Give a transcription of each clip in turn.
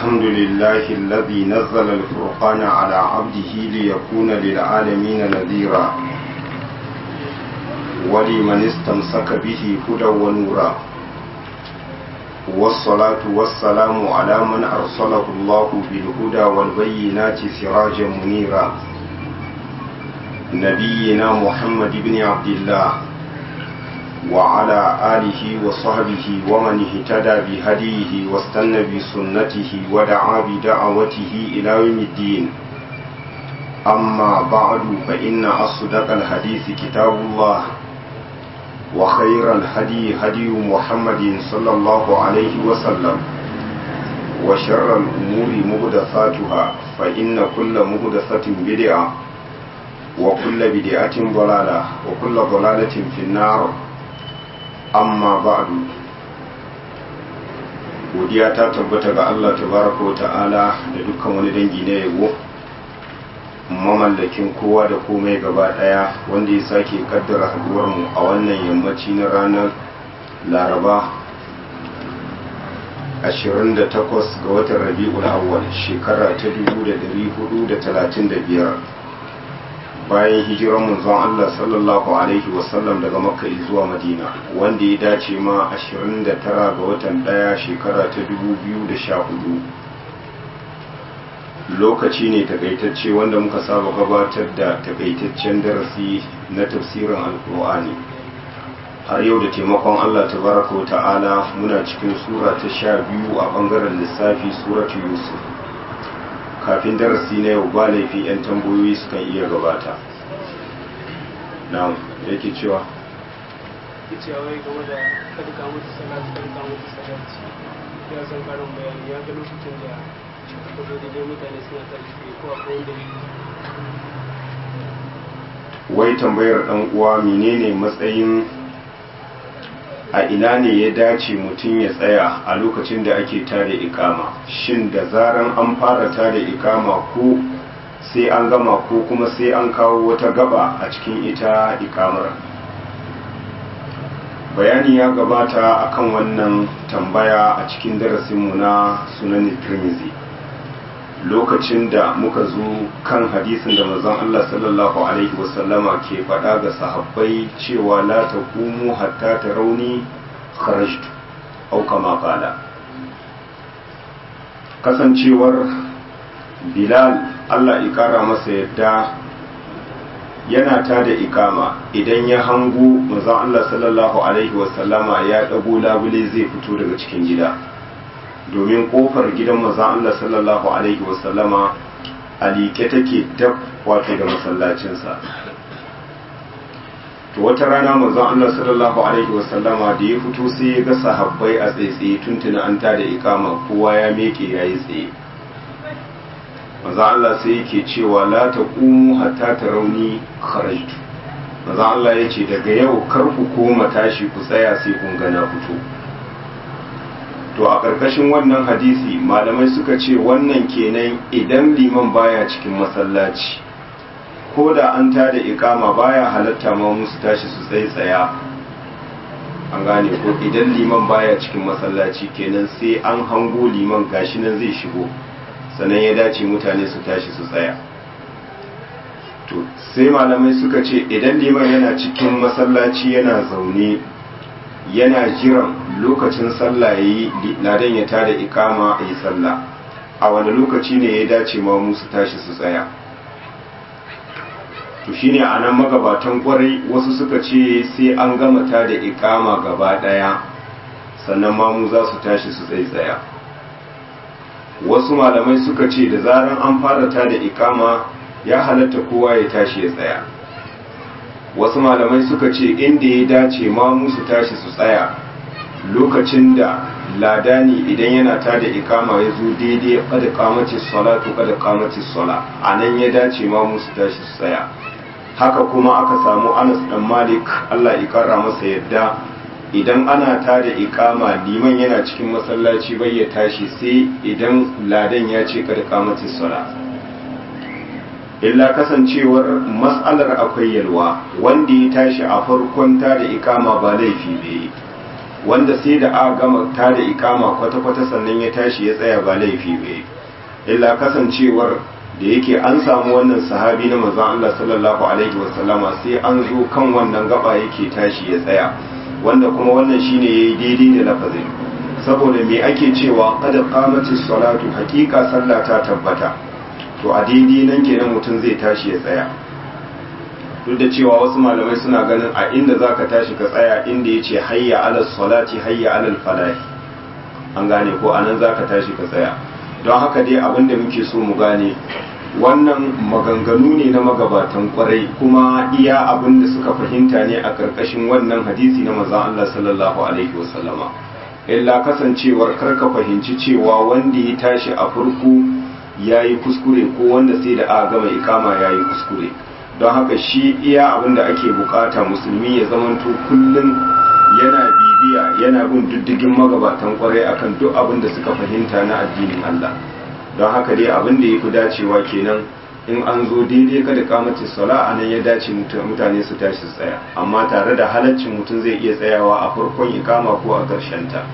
الحمد لله الذي نزل الفرقان على عبده ليكون للعالمين نذيرا ولمن استمسك به هدى ونورا والصلاة والسلام على من أرسله الله بالهدى والبينات سراجا منيرا نبينا محمد بن عبد الله وعلى آله وصحبه ومن اهتدى بهديه واستنى بسنته ودعا بدعوته إلى يوم الدين أما بعد فإن أصدق الحديث كتاب الله وخير الهدي هدي محمد صلى الله عليه وسلم وشر الأمور مهدثاتها فإن كل مهدثة بدعة وكل بدعة ضلالة وكل ضلالة في النار amma ba'du godiya ta tabbata ga Allah tabaraka wa ta'ala da dukkan wani dangi na yabo mamallakin kowa da komai gaba daya wanda ya sake kaddara haduwar mu a wannan yammaci na ranar laraba 28 ga watan rabi'ul awwal shekara ta 1435 bayan hijiran manzon Allah sallallahu alaihi wasallam daga makka zuwa madina wanda ya dace ma 29 ga watan daya shekara ta 2014 lokaci ne takaitacce wanda muka saba gabatar da takaitaccen darasi na tafsirin alkur'ani har yau da taimakon Allah tabaraka wa ta'ala muna cikin sura ta sha biyu a bangaren lissafi suratu yusuf kafin darasi na yau ba laifi 'yan tambayoyi sukan iya gabata na yake cewa cewa wai game da kada ka mutu salatu kada ka mutu salati ya san karin bayani ya ga lokacin da aka zo da dai mutane suna tashi ko akwai wanda wai tambayar dan uwa menene matsayin a ina ne ya dace mutum ya tsaya a lokacin da ake tada ikama shin da zaran an fara tada ikama ko sai an gama ko kuma sai an kawo wata gaba a cikin ita ikamar bayani ya gabata akan wannan tambaya a cikin darasinmu na sunan tirmizi lokacin da muka zo kan hadisin da manzon Allah sallallahu alaihi wasallama ke faɗa ga sahabbai cewa la taqumu hatta tarawni kharajtu aw kama qala kasancewar Bilal Allah ikara masa yadda yana ta da ikama idan ya hango manzon Allah sallallahu alaihi wasallama ya dago labule zai fito daga cikin gida domin kofar gidan manzon Allah sallallahu alaihi wasallama a liƙe take dab wato da masallacinsa to wata rana manzon Allah sallallahu alaihi wasallama da ya fito sai ya ga sahabbai a tsaitsaye tuntuna an ta da ikama kowa ya meke yayi tsaye manzon Allah sai yake cewa la taqumu hatta tarawni kharajtu manzon Allah yace daga yau kar ku koma tashi ku tsaya sai kun ga na fito to a ƙarƙashin wannan hadisi malamai suka ce wannan kenan idan liman baya cikin masallaci ko da an tada ikama baya halatta ma musu tashi su tsaye tsaya an gane ko idan liman baya cikin masallaci kenan sai an hango liman gashi nan zai shigo sannan ya dace mutane su tashi su tsaya to sai malamai suka ce idan liman yana cikin masallaci yana zaune yana jiran lokacin sallah yayi ladan ya tada ikama a yi sallah a wani lokaci ne ya dace ma musu tashi su tsaya to shine a nan magabatan kwarai wasu suka ce sai an gama tada ikama gaba daya sannan ma mu za su tashi su tsaye tsaya wasu malamai suka ce da zaran an fara tada ikama ya halatta kowa ya tashi ya tsaya wasu malamai suka ce inda ya dace ma musu tashi su tsaya lokacin da ladani idan yana tada ikama ya zo daidai kada kamace salatu kada kamace sala a nan ya dace ma musu tashi su tsaya haka kuma aka samu anas dan malik allah ya kara masa yadda idan ana tada ikama liman yana cikin masallaci bai ya tashi sai idan ladan ya ce kada kamace sala illa kasancewar matsalar akwai yalwa wanda ya tashi a farkon ta da ikama ba laifi bai wanda sai da a gama ta da ikama kwata-kwata sannan ya tashi ya tsaya ba laifi bai illa kasancewar da yake an samu wannan sahabi na manzon Allah sallallahu alaihi wasallama sai an zo kan wannan gaba yake tashi ya tsaya wanda kuma wannan shine yayi daidai da lafazin saboda me ake cewa qad qamatis salatu haqiqa sallah ta tabbata to a daidai nan kenan mutum zai tashi ya tsaya duk da cewa wasu malamai suna ganin a inda zaka tashi ka tsaya inda yace hayya alal salati hayya alal falahi an gane ko anan zaka tashi ka tsaya don haka dai abin da muke so mu gane wannan maganganu ne na magabatan kwarai kuma iya abin da suka fahimta ne a karkashin wannan hadisi na manzon Allah sallallahu alaihi wasallama illa kasancewar karka fahimci cewa wanda ya tashi a farko yayi kuskure ko wanda sai da aka gama ikama yayi kuskure don haka shi iya abin da ake bukata musulmi ya zamanto kullum yana bibiya yana bin diddigin magabatan kwarai akan duk abin da suka fahimta na addinin Allah don haka dai abin da ya fi dacewa kenan in an zo daidai kada kamacin sala a nan ya dace mutane su tashi su tsaya amma tare da halaccin mutum zai iya tsayawa a farkon ikama ko a ƙarshen ta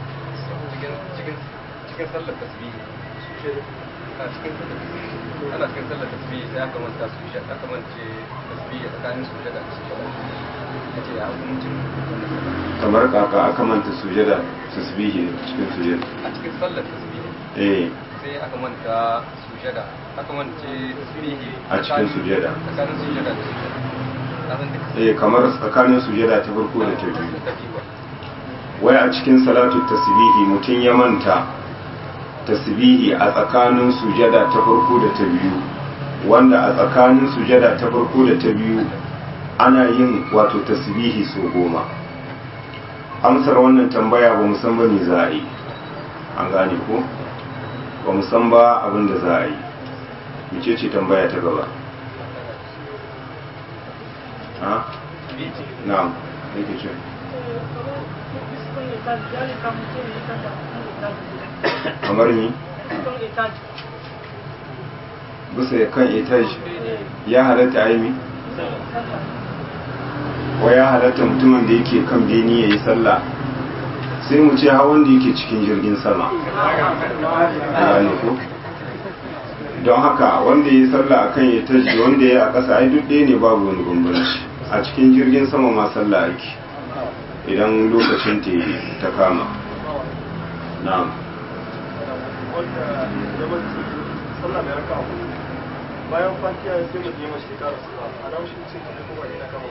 cikin sallar tasbihi a cikin ana cikin sallar tasbihi sai aka manta su shi aka mance tasbihi tsakanin su da su kace ya hukuncin kamar kaka aka manta sujada tasbihi cikin sujada a cikin sallar tasbihi eh sai aka manta sujada aka mance tasbihi A cikin sujada. tsakanin sujada da sujada na san duk eh kamar tsakanin sujada ta farko da ta biyu ta biyu ba wai a cikin salatu tasbihi mutum ya manta tasbihi a tsakanin sujada ta farko da ta biyu wanda a tsakanin sujada ta farko da ta biyu ana yin wato tasbihi so goma amsar wannan tambaya ba san ba me za a yi an gane ko ba san ba abin da za a yi mece ce tambaya ta gaba ha na'am yake ce kamar ni bisa kan etaj ya halatta aimi ko ya halatta mutumin da yake kan beni ya yi sallah sai mu ce hawan da yake cikin jirgin sama gane ko don haka wanda ya yi sallah a kan etaj da wanda ya yi a ƙasa ai duk ɗaya ne babu wani bambanci a cikin jirgin sama ma sallah ake idan lokacin ta kama na'am wanda yawanci sallah mai raka hudu bayan fatiha sai mu je mashi kara sura a nan shi ce ne kuma ina kama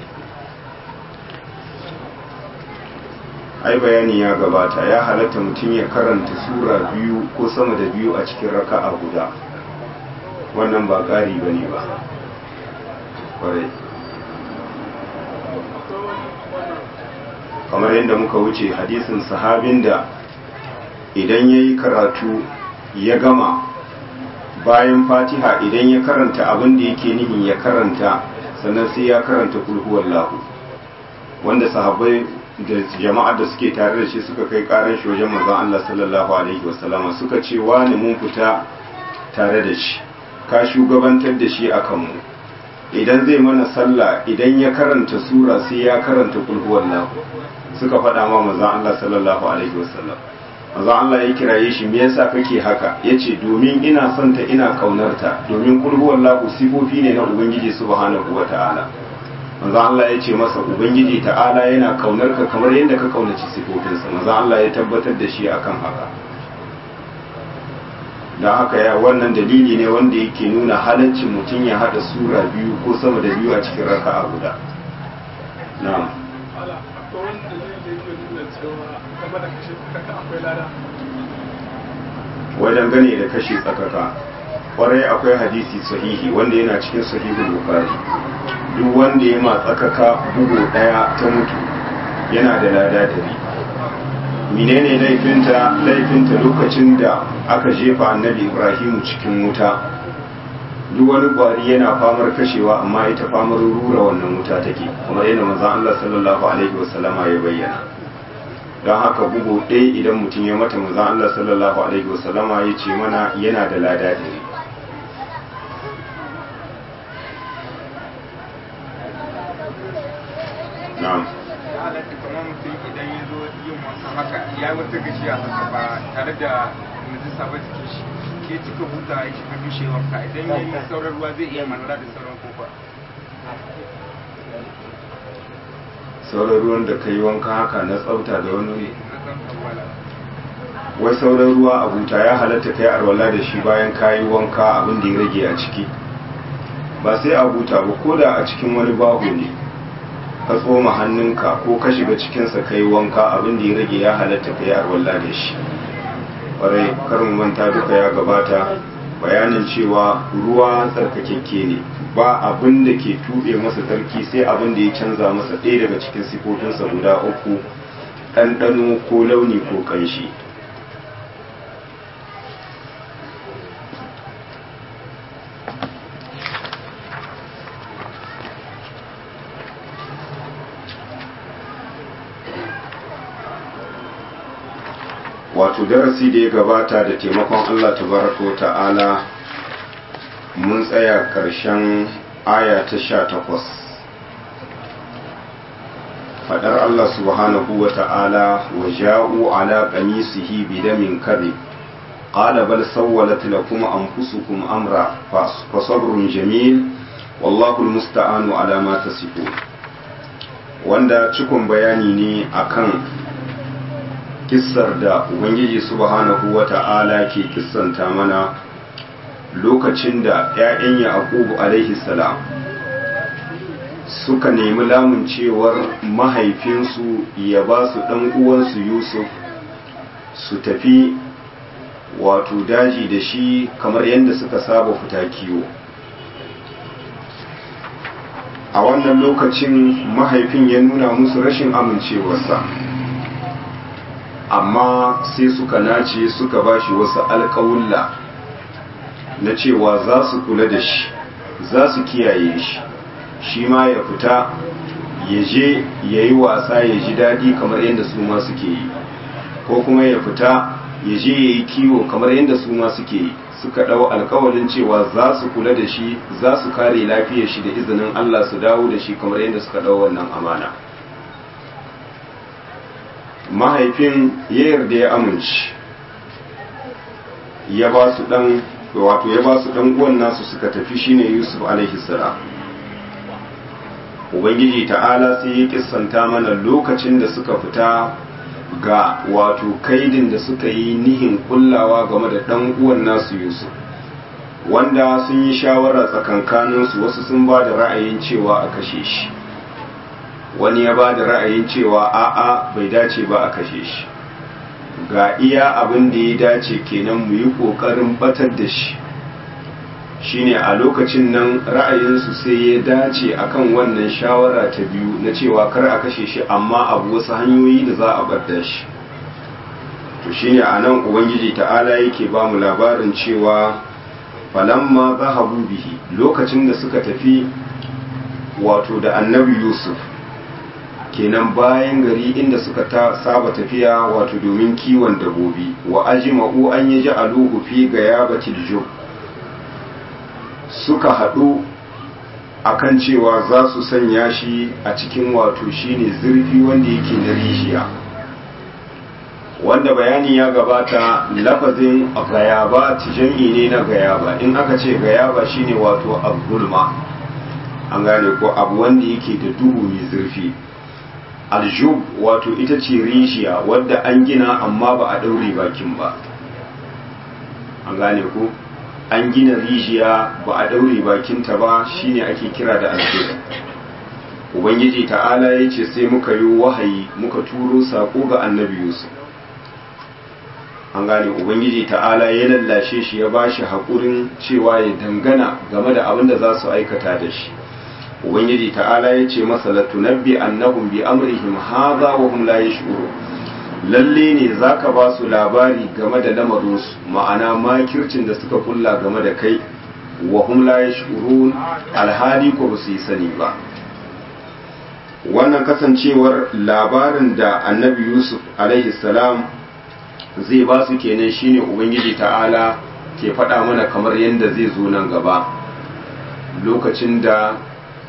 ai bayani ya gabata ya halatta mutum ya karanta sura biyu ko sama da biyu a cikin raka'a guda wannan ba ƙari ba ne ba ƙwarai kamar yadda muka wuce hadisin sahabin da idan ya yi karatu ya gama bayan fatiha idan ya karanta abin da yake nihin ya karanta sannan sai ya karanta kulhuwar lahu wanda sahabbai da jama'ar da suke tare da shi suka kai karan shi wajen manzon Allah sallallahu alaihi wasallama suka ce wani mun fita tare da shi ka shugabantar da shi akan mu idan zai mana sallah idan ya karanta sura sai ya karanta kulhuwar lahu suka faɗa ma manzon Allah sallallahu alaihi wasallam manzon Allah ya kiraye shi me yasa kake haka yace domin ina son ta ina kaunarta domin kulhuwar lahu sifofi ne na ubangiji subhanahu wataala manzon Allah ya ce masa ubangiji ta'ala yana kaunar ka kamar yadda ka kaunaci sifofinsa manzon Allah ya tabbatar da shi akan haka da haka ya wannan dalili ne wanda yake nuna halaccin mutum ya hada sura biyu ko sama da biyu a cikin raka'a guda na'am ala akwai wani dalili da yake nuna cewa game da kashe kaka akwai lada wajen gane da kashi tsakaka kwarai akwai hadisi sahihi wanda yana cikin sahihul bukhari duk wanda ya ma tsakaka bugu daya ta mutu yana da lada dari menene laifinta laifinta lokacin da aka jefa annabi ibrahimu cikin wuta duk wani kwari yana famar kashewa amma ita famar rura wannan wuta take kamar yana manzon Allah sallallahu alaihi wasallama ya bayyana don haka bugu ɗaya idan mutum ya mata manzon Allah sallallahu alaihi wasallama ya ce mana yana da lada ɗari na'am ya halatta kamar mutum idan ya zo yin wanka haka ya wata gajiya haka ba tare da najisa ba jikin shi ke cika huta ya shiga dushe wanka idan ya yi sauran ruwa zai iya manara da sauran kofa sauran ruwan da ka yi wanka haka na tsafta da wani wuri na san kawala wai sauran ruwa a buta ya halatta kai arwala da shi bayan ka yi wanka abin da ya rage a ciki ba sai a buta ba ko da a cikin wani bahu ne ka tsoma hannunka ko ka shiga cikinsa ka yi wanka abin da ya rage ya halatta kai arwala da shi ƙwarai kar mu manta duka ya gabata bayanin cewa ruwa tsarkakekke ne ba abin da ke tuɓe masa tsarki sai abin da ya canza masa ɗaya daga cikin sifofinsa guda uku ɗanɗano ko launi ko ƙanshi wato darasi da ya gabata da taimakon Allah tabaraka wa ta'ala mun tsaya ƙarshen aya ta sha takwas faɗar Allah subhanahu wa ta'ala wa ja'u ala qamisihi bidamin kadhib qala bal sawwalat lakum anfusukum amra fa sabrun jamil wallahu almusta'anu ala ma tasifun wanda cikon bayani ne akan kissar da ubangiji subhanahu wa ta'ala ke kissanta mana lokacin da 'ya'yan yaqubu alaihi salam suka nemi lamun cewar mahaifinsu ya ba su ɗan uwansu yusuf su tafi wato daji da shi kamar yadda suka saba fita kiwo a wannan lokacin mahaifin ya nuna musu rashin amincewarsa amma sai suka nace suka bashi wasu alƙawulla na cewa za su kula da shi za su kiyaye shi shi ma ya fita ya je ya yi wasa ya ji daɗi kamar yadda su ma suke yi ko kuma ya fita ya je ya yi kiwo kamar yadda su ma suke yi suka ɗau alkawalin cewa za su kula da shi za su kare lafiyar shi da izinin Allah su dawo da shi kamar yadda suka ɗau wannan amana mahaifin ya yarda ya amince ya ba su ɗan wato ya ba su ɗan uwan nasu suka tafi shine Yusuf alaihi salam ubangiji ta'ala sai ya kissanta mana lokacin da suka fita ga wato kaidin da suka yi nihin kullawa game da ɗan uwan nasu yusuf wanda sun yi shawara tsakankaninsu wasu sun ba da ra'ayin cewa a kashe shi wani ya ba da ra'ayin cewa a'a bai dace ba a kashe shi ga iya abin da ya dace kenan mu yi ƙoƙarin batar da shi shine a lokacin nan ra'ayinsu sai ya dace akan wannan shawara ta biyu na cewa kar a kashe shi amma abu wasu hanyoyi da za a bar shi to shine a nan ubangiji ta'ala yake ba mu labarin cewa falamma zahabu bihi lokacin da suka tafi wato da annabi yusuf kenan bayan gari inda suka ta saba tafiya wato domin kiwon dabobi wa ajma'u an yaji aluhu fi gayabatil jub suka haɗu akan cewa za su sanya shi a cikin wato shine zurfi wanda yake na rijiya wanda bayani ya gabata lafazin gayaba jam'i ne na gayaba in aka ce gayaba shine wato abulma an gane ko abu wanda yake da duhu mai zurfi aljub wato ita ce rijiya wadda an gina amma ba a ɗaure bakin ba an gane ko an gina rijiya ba a daure bakinta ba shine ake kira da alfil ubangiji ta'ala ya ce sai muka yi wahayi muka turo sako ga annabi yusuf an gane ubangiji ta'ala ya lallashe shi ya ba shi haƙurin cewa ya dangana game da abin da za su aikata da shi ubangiji ta'ala ya ce masa latunabbi annahum bi amrihim hadha wa hum la yash'urun lalle ne za ka ba su labari game da lamarinsu ma'ana makircin da suka kulla game da kai wa hum la yashurun alhali ko ba su yi sani ba wannan kasancewar labarin da annabi yusuf alaihi salam zai ba su kenan shine ubangiji ta'ala ke faɗa mana kamar yadda zai zo nan gaba lokacin da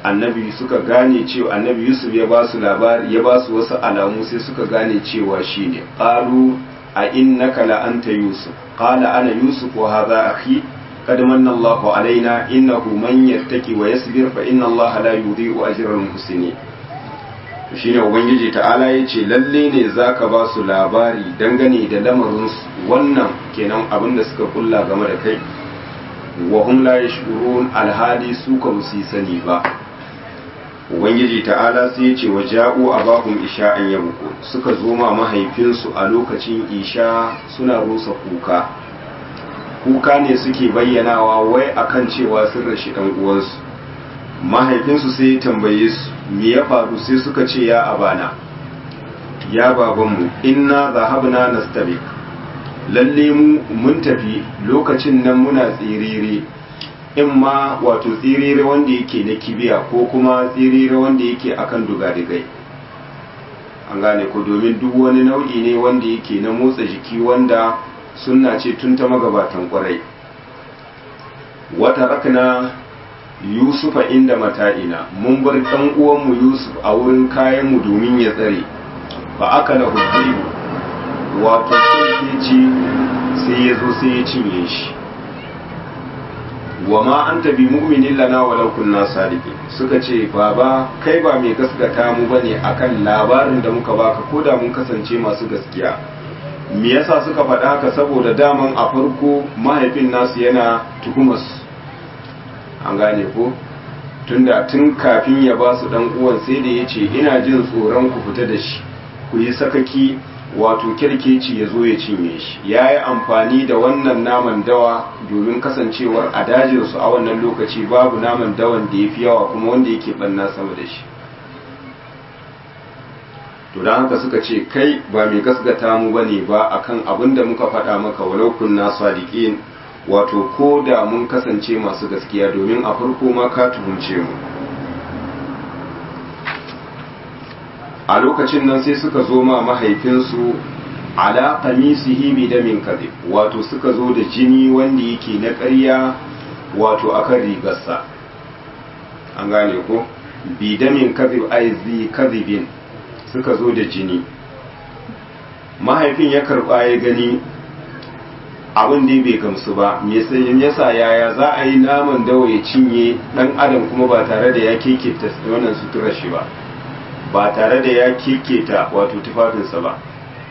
annabi suka gane cewa annabi yusuf ya ba su labari ya ba su wasu alamu sai suka gane cewa shine qalu a innaka la anta yusuf qala ana yusuf wa hadha akhi قد من الله علينا إنه من يتقي ويصبر فإن الله لا يضيع أجر المحسنين shine ubangiji ta'ala ya ce lalle ne zaka ba su labari dangane da lamarin wannan kenan abin da suka kulla game da kai wa hum la yashurun alhali su ka musu sani ba ubangiji ta'ala sai ya ce wa ja'u abahum isha'an yabuku suka zo ma mahaifinsu a lokacin isha suna rusa kuka kuka ne suke bayyanawa wai akan cewa sun rashi dan uwansu mahaifinsu sai ya tambaye su me ya faru sai suka ce ya abana ya babanmu inna zahabna nastabiq lalle mu mun tafi lokacin nan muna tsirire in ma wato tsirire wanda yake na kibiya ko kuma tsirire wanda yake akan dugadigai an gane ko domin duk wani nau'i ne wanda yake na motsa jiki wanda sunna ce tun ta magabatan kwarai wata rakna yusufa inda mata'ina mun bar ɗan uwanmu yusuf a wurin kayanmu domin ya tsare ba aka da hujjibu wato ci sai ya zo sai ya cinye shi wa ma an tabi mu'minin lana walau kunna sadiqin suka ce baba kai ba mai gaskata mu bane akan labarin da muka baka ko da mun kasance masu gaskiya me yasa suka faɗa haka saboda daman a farko mahaifin nasu yana tuhumas an gane ko tunda tun kafin ya ba su dan uwan sai da ya ce ina jin tsoron ku fita da shi ku yi sakaki wato kirkeci ya zo ya cinye shi ya yi amfani da wannan naman dawa domin kasancewar a dajinsu a wannan lokaci babu naman dawan da ya fi yawa kuma wanda yake ɓanna sama da shi to don haka suka ce kai ba mai gasgata mu bane ba akan abin da muka faɗa maka walau kunna sadiqin wato ko da mun kasance masu gaskiya domin a farko ma ka tuhumce mu a lokacin nan sai suka zo ma mahaifinsu ala qamisihi bi damin kadhib wato suka zo da jini wanda yake na ƙarya wato akan rigarsa an gane ko bi damin kadhib ay zi kadhibin suka zo da jini mahaifin ya karba ya gani abin da bai gamsu ba me yasa yaya za a yi naman dawa ya cinye dan adam kuma ba tare da ya keketa wannan suturar shi ba ba tare da ya keketa wato tufafinsa ba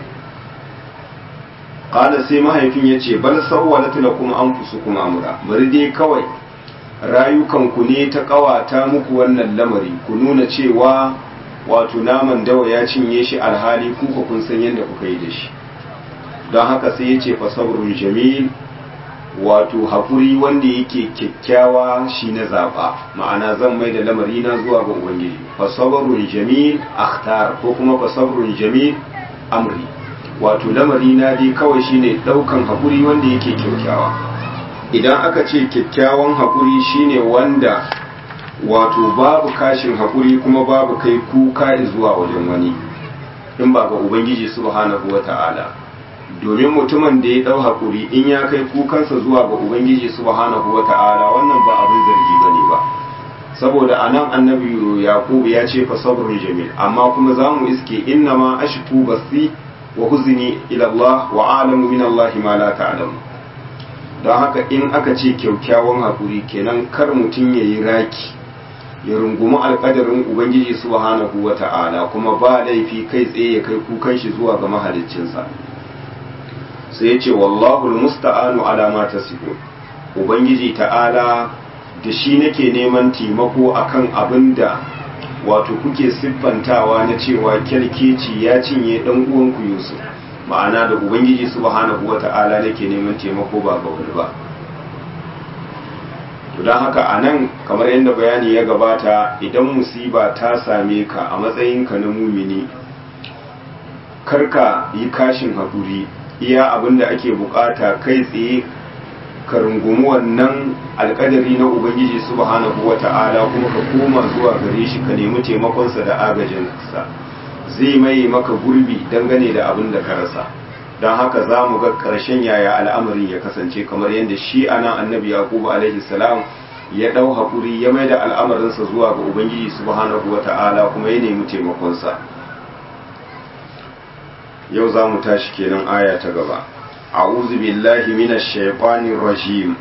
qala sai mahaifin ya ce bal sawwalat lakum anfusukum amra bari dai kawai rayukanku ne ta kawata muku wannan lamari ku nuna cewa wato naman dawa ya cinye shi alhali kuka kun san yadda kuka yi da shi don haka sai ya ce fasabrun jamil wato haƙuri wanda yake kyakkyawa shi na zaɓa ma'ana zan mai da lamari na zuwa ga ubangiji fasabrun jamil akhtar ko kuma fasabrun jamil amri wato lamari na dai kawai shine ɗaukan haƙuri wanda yake kyakkyawa idan aka ce kyakkyawan haƙuri shine wanda wato babu kashin haƙuri kuma babu kai kuka zuwa wajen wani in ba ga ubangiji subhanahu wa ta'ala domin mutumin da ya ɗau haƙuri in ya kai kukansa zuwa ga ubangiji subhanahu wa ta'ala wannan ba abin zargi ba ne ba saboda a nan annabi yaƙubu ya ce fa sabrun jamil amma kuma za mu iske inna ma ashku basi wa huzni ila Allah wa alamu min Allah ma la ta'lamu don haka in aka ce kyaukyawan haƙuri kenan kar mutum ya yi raki ya rungumi alƙadarin ubangiji subhanahu wa ta'ala kuma ba laifi kai tsaye ya kai kukan shi zuwa ga mahaliccinsa sai ya ce wallahu musta'anu ala ma tasifun ubangiji ta'ala da shi nake neman taimako akan abin da wato kuke siffantawa na cewa kyalkeci ya cinye dan uwanku yusuf ma'ana da ubangiji subhanahu wata'ala nake neman taimako ba ga wani ba to don haka a nan kamar yadda bayani ya gabata idan musiba ta same ka a matsayinka na mumini karka yi kashin haƙuri iya abin da ake bukata kai tsaye ka rungumi wannan alkadari na ubangiji subhanahu wa ta'ala kuma ka koma zuwa gare shi ka nemi taimakonsa da agajinsa zai mai maka gurbi dangane da abin da ka rasa don haka za mu ga ƙarshen yaya al'amarin ya kasance kamar yadda shi ana annabi yaqubu alaihi salam ya ɗau haƙuri ya mai da al'amarinsa zuwa ga ubangiji subhanahu wa ta'ala kuma ya nemi taimakonsa yau za mu tashi kenan aya ta gaba a'udhu billahi minash shaitanir rajim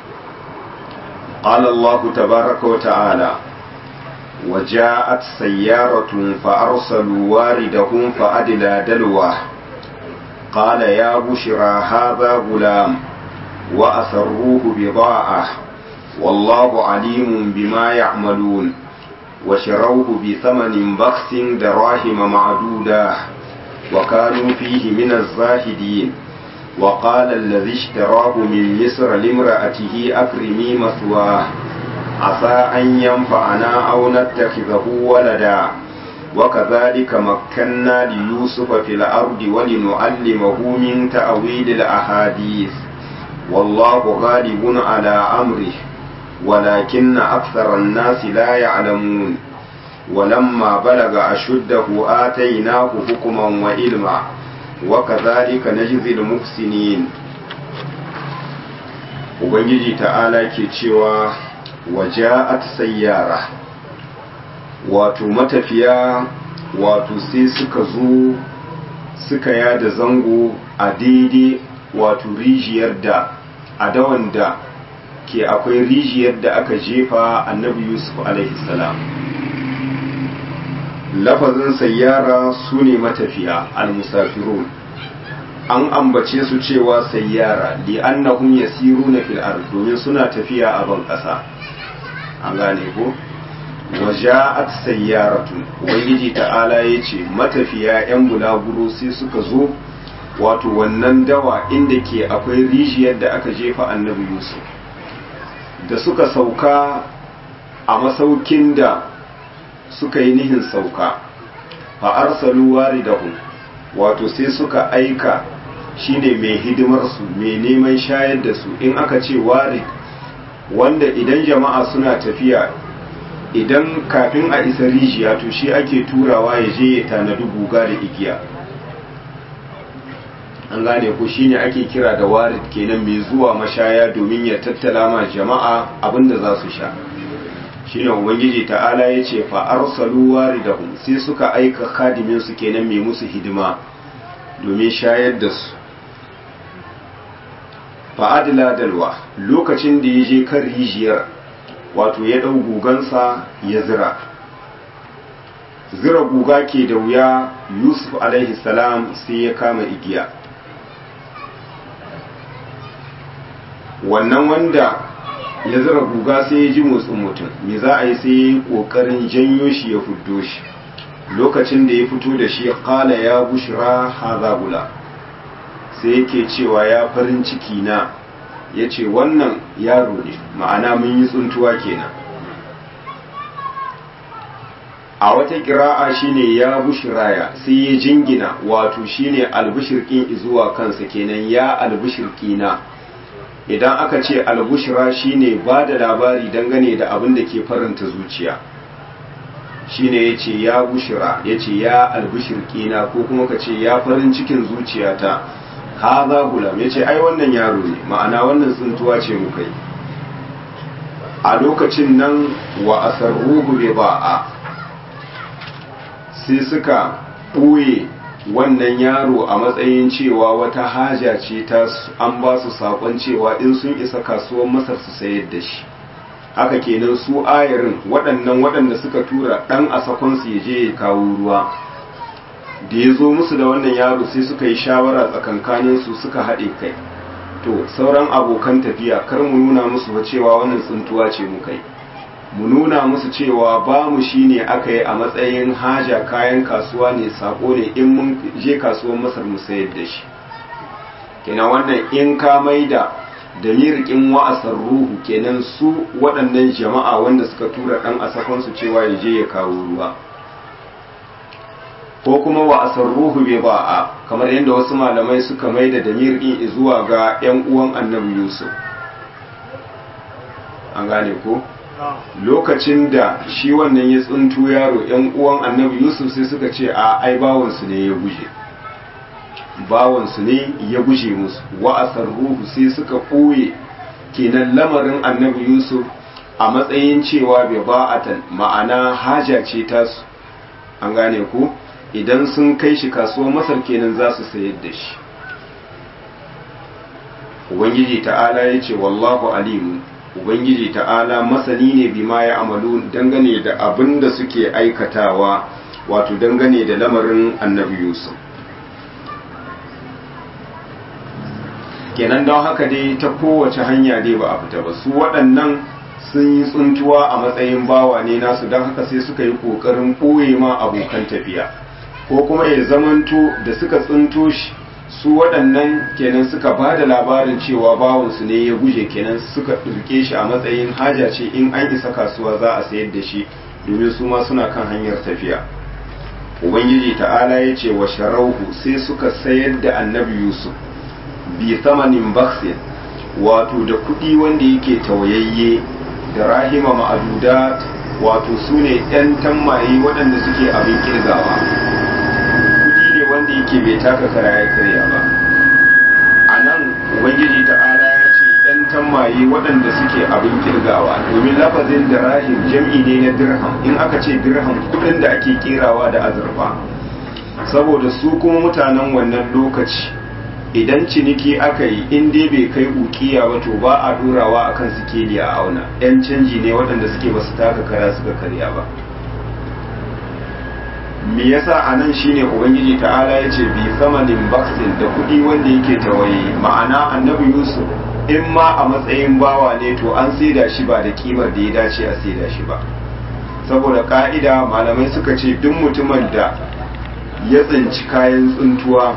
qala allah tabaaraka wa ta'ala وجاءت سيارة فأرسلوا واردهم فأدلى دلوه قال يا بشرى هذا غلام وأسروه بضاعة والله عليم بما يعملون وشروه بثمن بخس دراهم معدودة وكانوا فيه من الزاهدين وقال الذي اشتراه من مصر لامرأته أكرمي مثواه عسى أن ينفعنا أو نتخذه ولدا وكذلك مكنا ليوسف في الأرض ولنعلمه من تأويل الأحاديث والله غالب على أمره ولكن أكثر الناس لا يعلمون ولما بلغ أشده آتيناه حكما وعلما وكذلك نجزي المحسنين Ubangiji ta'ala ke cewa waja'at sayyara wato matafiya wato sai suka zo suka yada zango a daidai wato rijiyar da a dawan da ke akwai rijiyar da aka jefa annabi yusuf salam lafazin sayyara su ne matafiya al-musafirun an ambace su cewa sayyara li annahum yasiruna fil ard domin suna tafiya a ban kasa an gane ko waja'at sayyaratun ubangiji ta'ala yace matafiya yan bulaguro sai suka zo wato wannan dawa inda ke akwai rijiyar da aka jefa annabi yusuf da suka sauka a masaukin da suka yi nihin sauka fa arsalu waridahum wato sai suka aika shine mai hidimar su mai neman shayar da su in aka ce warid wanda idan jama'a suna tafiya idan kafin a isa rijiya to shi ake turawa ya je ya tanadi guga da igiya an gane ko shine ake kira da warid kenan mai zuwa mashaya domin ya tattala ma jama'a abinda za su sha shine ubangiji ta'ala ya ce fa arsalu waridahum sai suka aika khadimin su kenan mai musu hidima domin shayar da su fa adla dalwa lokacin da ya je kan rijiyar wato ya ɗau gugansa ya zira zira guga ke da wuya yusuf alaihi salam sai ya kama igiya wannan wanda ya zira guga sai ya ji motsin mutum me za a yi sai ya yi ƙoƙarin janyo shi ya fuddo shi lokacin da ya fito da shi kala ya bushra haza gula sai yake cewa ya farin ciki na ya ce wannan yaro ne ma'ana mun yi tsuntuwa kenan a wata kira'a shine ya bushiraya sai ya jingina wato shine albishirkin zuwa kansa kenan ya albishirkina idan aka ce albushira shine ba da labari dangane da abin da ke faranta zuciya shine ya ce ya bushira ya ce ya albishirkina ko kuma ka ce ya farin cikin zuciyata haza gulam ya ce ai wannan yaro ne ma'ana wannan tsuntuwa ce muka yi a lokacin nan wa asarruhu bi ba'a sai suka ɓoye wannan yaro a matsayin cewa wata haja ce ta an ba su saƙon cewa in sun isa kasuwar masar su sayar da shi haka kenan su ayarin waɗannan waɗanda suka tura ɗan a sakonsu ya je ya kawo ruwa da ya zo musu da wannan yaro sai suka yi shawara tsakankaninsu suka haɗe kai to sauran abokan tafiya kar mu nuna musu ba cewa wannan tsuntuwa ce mu kai mu nuna musu cewa ba mu shi ne aka yi a matsayin haja kayan kasuwa ne sako ne in mun je kasuwar masar mu sayar da shi kenan wannan in ka maida da mirikin wa'asar ruhu kenan su waɗannan jama'a wanda suka tura ɗan asakonsu cewa ya je ya kawo ruwa ko kuma wa asarruhu bai ba'a kamar yadda wasu malamai suka mai da damir din zuwa ga 'yan uwan annabi yusuf an gane ko lokacin da shi wannan ya tsuntu yaro 'yan uwan annabi yusuf sai suka ce a ai bawansu ne ya guje bawansu ne ya guje musu wa asarruhu sai suka ɓoye kenan lamarin annabi yusuf a matsayin cewa bai ba'atan ma'ana haja ce tasu an gane ku idan sun kai shi kasuwar masar kenan za su sayar da shi ubangiji ta'ala ya ce wallahu alimu ubangiji ta'ala masani ne bima ya amalu dangane da abin da suke aikatawa wato dangane da lamarin annabi yusuf kenan don haka dai ta kowace hanya dai ba a fita ba su waɗannan sun yi tsuntuwa a matsayin bawa ne nasu don haka sai suka yi ƙoƙarin ɓoye ma abokan tafiya ko kuma ya zamanto da suka tsunto shi su waɗannan kenan suka ba da labarin cewa bawansu ne ya guje kenan suka ɗirke shi a matsayin haja ce in an isa kasuwa za a sayar da shi domin su ma suna kan hanyar tafiya ubangiji ta'ala ya ce wa sharauhu sai suka sayar da annabi yusuf bi samanin baksin wato da kuɗi wanda yake tawayayye da rahima ma'adudat wato su ne 'yan tammaye waɗanda suke abin kirgawa kuɗi ne wanda yake bai taka kara ya karya ba a nan ubangiji ta'ala ya ce 'yan tammaye waɗanda suke abin kirgawa domin lafazin da rahim jam'i ne na dirham in aka ce dirham kuɗin da ake kerawa da azurfa saboda su kuma mutanen wannan lokaci idan ciniki aka yi in dai bai kai ukiya ba to ba a durawa akan sikeli a auna yan canji ne waɗanda suke ba su taka kara suka karya ba me yasa a nan shine ubangiji ta'ala ya ce bi samanin baksin da kuɗi wanda yake tawaye ma'ana annabi yusuf in ma a matsayin bawa ne to an saida shi ba da kimar da ya dace a saida shi ba saboda ka'ida malamai suka ce duk mutumin da ya tsinci kayan tsuntuwa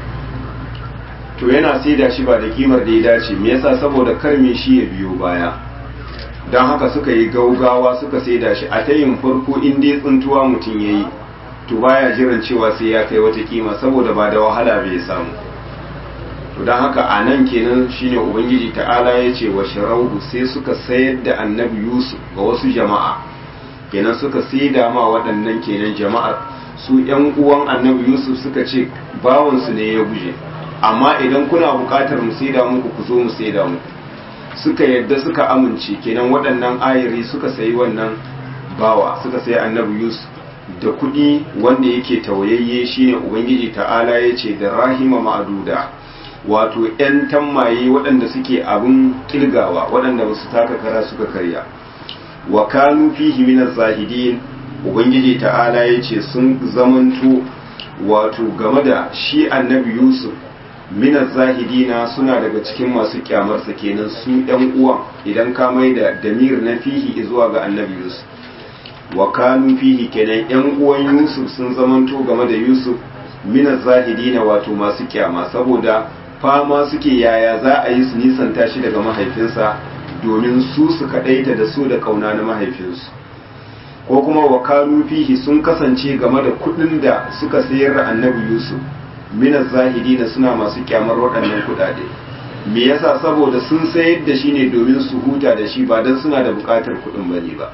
to yana saida shi ba da kimar da ya dace me yasa saboda kar me shi ya biyo baya don haka suka yi gaugawa suka saida shi a tayin farko in dai tsuntuwa mutum ya yi to baya jiran cewa sai ya kai wata kima saboda ba da wahala bai samu to don haka a nan kenan shine ubangiji ta'ala ya ce wa sharauhu sai suka sayar da annabi yusuf ga wasu jama'a kenan suka saida ma waɗannan kenan jama'ar su yan uwan annabi yusuf suka ce bawansu ne ya guje amma idan kuna buƙatar mu saida muku ku zo mu saida muku suka yadda suka amince kenan waɗannan ayiri suka sayi wannan bawa suka sayi annabi yusuf da kuɗi wanda yake tawayayye shine ubangiji ta'ala ya ce da rahima ma'aduda wato 'yan tammaye waɗanda suke abin kilgawa waɗanda ba su taka kara suka karya wa kanu fihi min zahidin ubangiji ta'ala ya ce sun zamanto wato game da shi annabi yusuf min zahidina suna daga cikin masu kyamarsa kenan su ɗan uwan idan ka mai da damir na fihi zuwa ga annabi yusuf wa kanu fihi kenan yan uwan yusuf sun zamanto game da yusuf min zahidina wato masu kyama saboda fama suke yaya za a yi su nisanta shi daga mahaifinsa domin su su kaɗaita da su da ƙauna na mahaifinsu ko kuma wa kanu fihi sun kasance game da kuɗin da suka sayar da annabi yusuf minas zahidina suna masu kyamar waɗannan kuɗaɗe me yasa saboda sun sayar da shi ne domin su huta da shi ba don suna da buƙatar kuɗin bane ba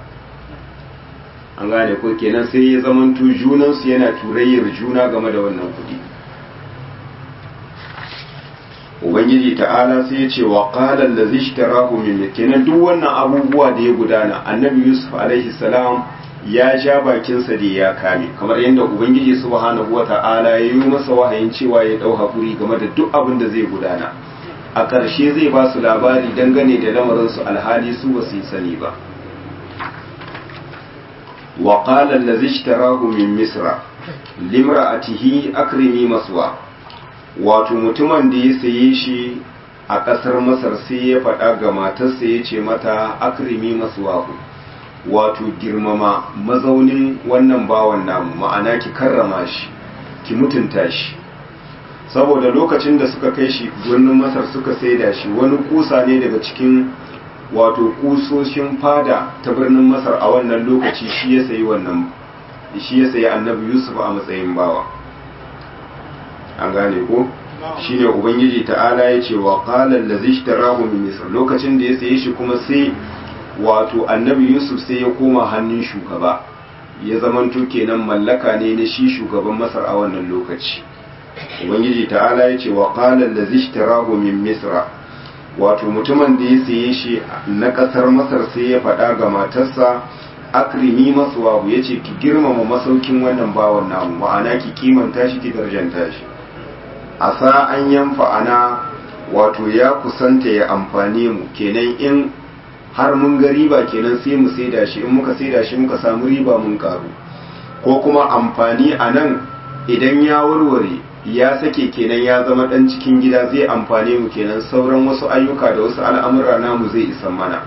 an gane ko kenan sai ya zamanto junansu yana turayyar juna game da wannan kuɗi ubangiji ta'ala sai ya ce wa qala allazi ishtarahu min kenan duk wannan abubuwa da ya gudana annabi yusuf alaihi salam ya ja bakinsa da ya kame kamar yadda ubangiji subhanahu wa ta'ala ya yi masa wahayin cewa ya dau hakuri game da duk abin da zai gudana a ƙarshe zai ba su labari dangane da lamarin su alhali su ba su sani ba wa qala allazi ishtarahu min misra limra'atihi akrimi maswa wato mutumin da ya saye shi a ƙasar masar sai ya faɗa ga matarsa ya ce mata akrimi maswahu wato girmama mazaunin wannan bawan namu ma'ana ki karrama shi ki mutunta shi saboda lokacin da suka kai shi birnin masar suka saida shi wani kusa ne daga cikin wato kusoshin fada ta birnin masar a wannan lokaci shi ya sayi wannan shi ya sayi annabi yusuf a matsayin bawa an gane ko shine ubangiji ta'ala ya ce wa qala allazi ishtarahu min misr lokacin da ya saye shi kuma sai wato annabi yusuf sai ya koma hannun shugaba ya zamanto kenan mallaka ne na shi shugaban masar a wannan lokaci ubangiji ta'ala ya ce wa qala allazi ishtarahu min misra wato mutumin da ya saye shi na ƙasar masar sai ya faɗa ga matarsa akrimi masuwahu ya ce ki girmama masaukin wannan bawan namu ma'ana ki kimanta shi ki darjanta shi a sa an yanfa ana wato ya kusanta ya amfane mu kenan in har mun ga riba kenan sai mu saida shi in muka saida shi muka samu riba mun karu ko kuma amfani a nan idan ya warware ya sake kenan ya zama dan cikin gida zai amfane mu kenan sauran wasu ayyuka da wasu al'amura namu zai isan mana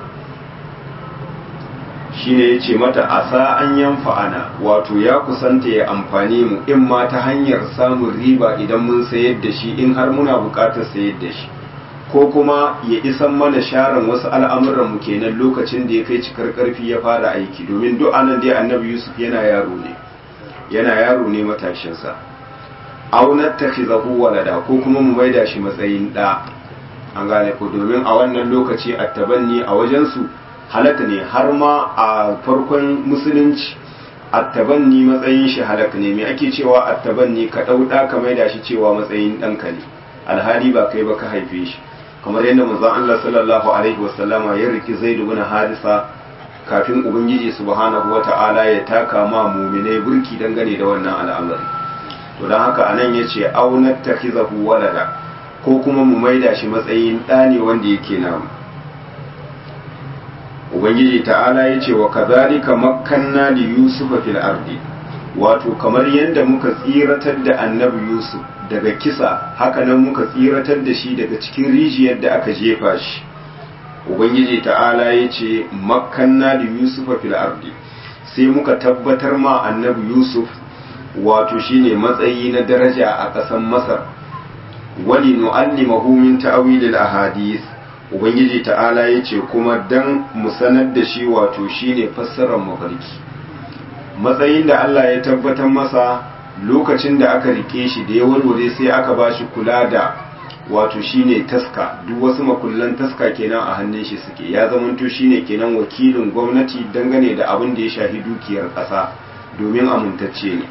shine ya ce mata asa an yanfa ana wato ya kusanta ya amfani mu in ma ta hanyar samun riba idan mun sayar da shi in har muna bukatar sayar da shi ko kuma ya isan mana sharan wasu al'amuran mu kenan lokacin da ya kai cikar karfi ya fara aiki domin duk anan dai annabi yusuf yana yaro ne yana yaro ne matashinsa aunar takhizahu walada ko kuma mu maida shi matsayin da an gane ko domin a wannan lokaci attabanni a wajensu halaka ne har ma a farkon musulunci attabanni matsayin shi halaka ne me ake cewa attabanni ka dau da ka maida shi cewa matsayin danka ne alhali ba kai ba ka haife shi kamar yadda manzon Allah sallallahu alaihi wasallama ya riki Zaid ibn Harisa kafin ubangiji subhanahu wata'ala ya taka ma mu'minai burki dangane da wannan al'amari to dan haka anan yace aunat takhizahu walada ko kuma mu maida shi matsayin ɗa ne wanda yake namu ubangiji ta'ala ya ce wa kazalika makkanna li yusufa fil ardi wato kamar yadda muka tsiratar da annabi yusuf daga kisa hakanan muka tsiratar da shi daga cikin rijiyar da aka jefa shi ubangiji ta'ala ya ce makkanna li yusufa fil ardi sai muka tabbatar ma annabi yusuf wato shine matsayi na daraja a ƙasar masar wali nu'allimahu min ta'wilil ahadith ubangiji ta'ala ya ce kuma dan mu sanar da shi wato shine fassarar mafarki matsayin da Allah ya tabbatar masa lokacin da aka rike shi da ya warware sai aka ba shi kula da wato shine taska duk wasu makullan taska kenan a hannun shi suke ya zamanto shine kenan wakilin gwamnati dangane da abin da ya shafi dukiyar ƙasa domin amintacce ne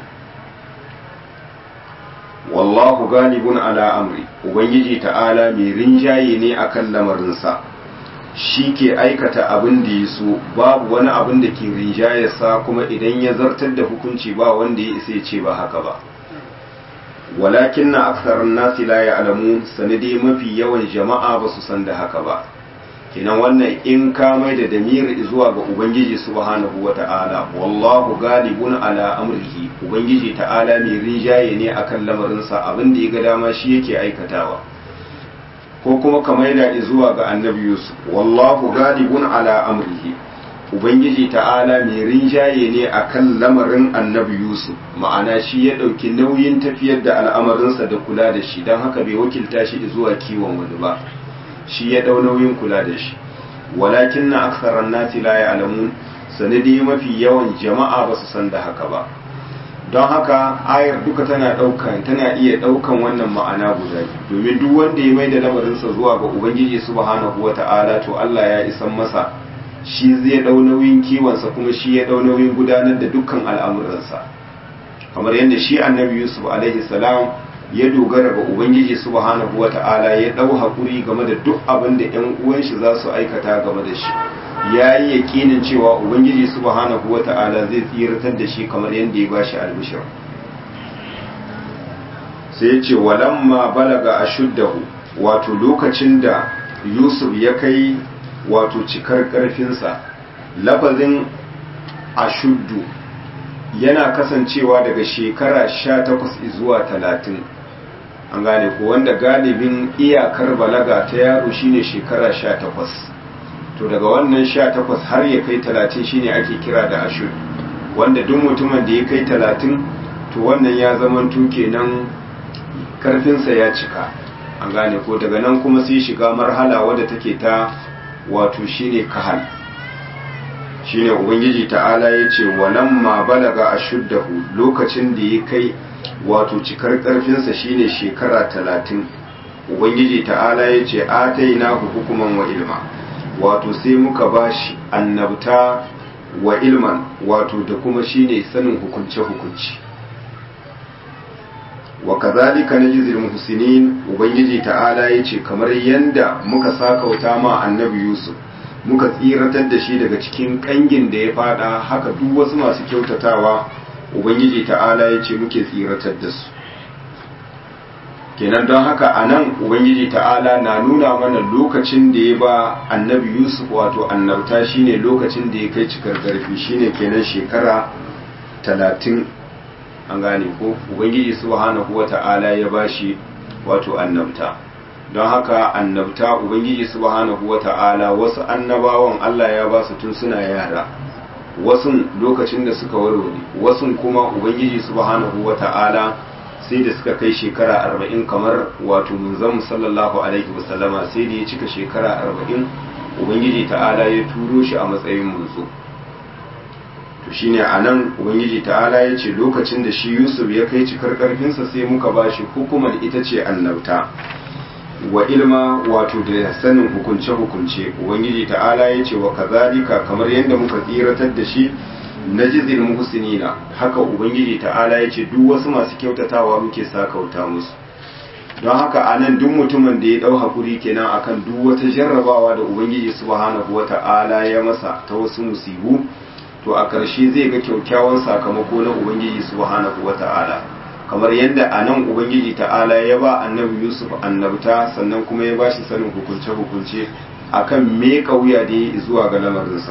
wallahu galibun ala amri ubangiji ta'ala mai rinjaye ne akan lamarinsa shi ke aikata abin da ya so babu wani abin da ke rinjayarsa kuma idan ya zartar da hukunci ba wanda ya isa ya ce ba haka ba walakin na aksar nasi la ya alamu sanadi mafi yawan jama'a ba su san da haka ba kinan wannan in ka mai da damir zuwa ga ubangiji subhanahu wa ta'ala wallahu galibun ala amrihi ubangiji ta'ala mai rinjaye ne akan lamarinsa abin da ya ga dama shi yake aikatawa ko kuma ka mai da zuwa ga annabi yusuf wallahu galibun ala amrihi ubangiji ta'ala mai rinjaye ne akan lamarin annabi yusuf ma'ana shi ya ɗauki nauyin tafiyar da al'amarinsa da kula da shi don haka bai wakilta shi zuwa kiwon wani ba shi ya ɗau nauyin kula da shi walakin na aksaran nasi la ya'lamun sanadi mafi yawan jama'a ba su san da haka ba don haka ayar duka tana ɗaukan tana iya ɗaukan wannan ma'ana guda domin duk wanda ya mai da lamarinsa zuwa ga ubangiji subhanahu wata'ala to Allah ya isan masa shi zai ɗau nauyin kiwonsa kuma shi ya ɗau nauyin gudanar da dukkan al'amuransa kamar yadda shi annabi yusuf alaihi salam ya dogara ga ubangiji subhanahu wata'ala ya dau hakuri game da duk abin da ƴan uwan shi za su aikata game da shi ya yi yaƙinin cewa ubangiji subhanahu wata'ala zai tsiratar da shi kamar yadda ya bashi albishir sai ya ce walamma balaga ashuddahu wato lokacin da yusuf ya kai wato cikar ƙarfinsa lafazin ashuddu yana kasancewa daga shekara sha takwas zuwa talatin an gane ko wanda galibin iyakar balaga ta yaro shine shekara sha takwas to daga wannan sha takwas har ya kai talatin shine ake kira da ashir wanda duk mutumin da ya kai talatin to wannan ya zama kenan karfinsa ya cika an gane ko daga nan kuma sai shiga marhala wadda take ta wato shine kahal shine ubangiji ta'ala ya ce walamma balaga ashuddahu lokacin da ya kai wato cikar karfinsa shine shekara talatin ubangiji ta'ala ya ce atainahu hukuman wa ilma wato sai muka bashi annabta wa ilman wato da kuma shine sanin hukunce hukunci wa kazalika najzil muhsinin ubangiji ta'ala yace kamar yanda muka sakauta ma annabi yusuf muka tsiratar da shi daga cikin kangin da ya fada haka duk wasu masu kyautatawa ubangiji ta'ala yace muke tsiratar da su kenan don haka a nan ubangiji ta'ala na nuna mana lokacin da ya ba annabi yusuf wato annabta shine lokacin da ya kai cikar karfi shine kenan shekara talatin an gane ko ubangiji subhanahu wa ta'ala ya ba shi wato annabta don haka annabta ubangiji subhanahu wa ta'ala wasu annabawan allah ya ba su tun suna yara wasu lokacin da suka warware wasu kuma ubangiji subhanahu wa ta'ala sai da suka kai shekara arba'in kamar wato munzan sallallahu alaihi wasallama sai da ya cika shekara arba'in ubangiji ta'ala ya turo shi a matsayin munzo to shine a nan ubangiji ta'ala ya ce lokacin da shi yusuf ya kai cikar karfinsa sai muka ba shi hukumar ita ce annabta wa ilma wato da sanin hukunce-hukunce ubangiji ta'ala ya ce wa kazalika kamar yadda muka tsiratar da shi na jizil muhsinina haka ubangiji ta'ala ya ce duk wasu masu kyautatawa muke sakauta musu don haka a nan duk mutumin da ya dau hakuri kenan akan duk wata jarrabawa da ubangiji subhanahu wata'ala ya masa ta wasu musibu to a ƙarshe zai ga kyaukyawan sakamako na ubangiji subhanahu wata'ala kamar yadda a nan ubangiji ta'ala ya ba annabi yusuf annabta sannan kuma ya ba shi sanin hukunce-hukunce akan me kauya da ya zuwa ga lamarinsa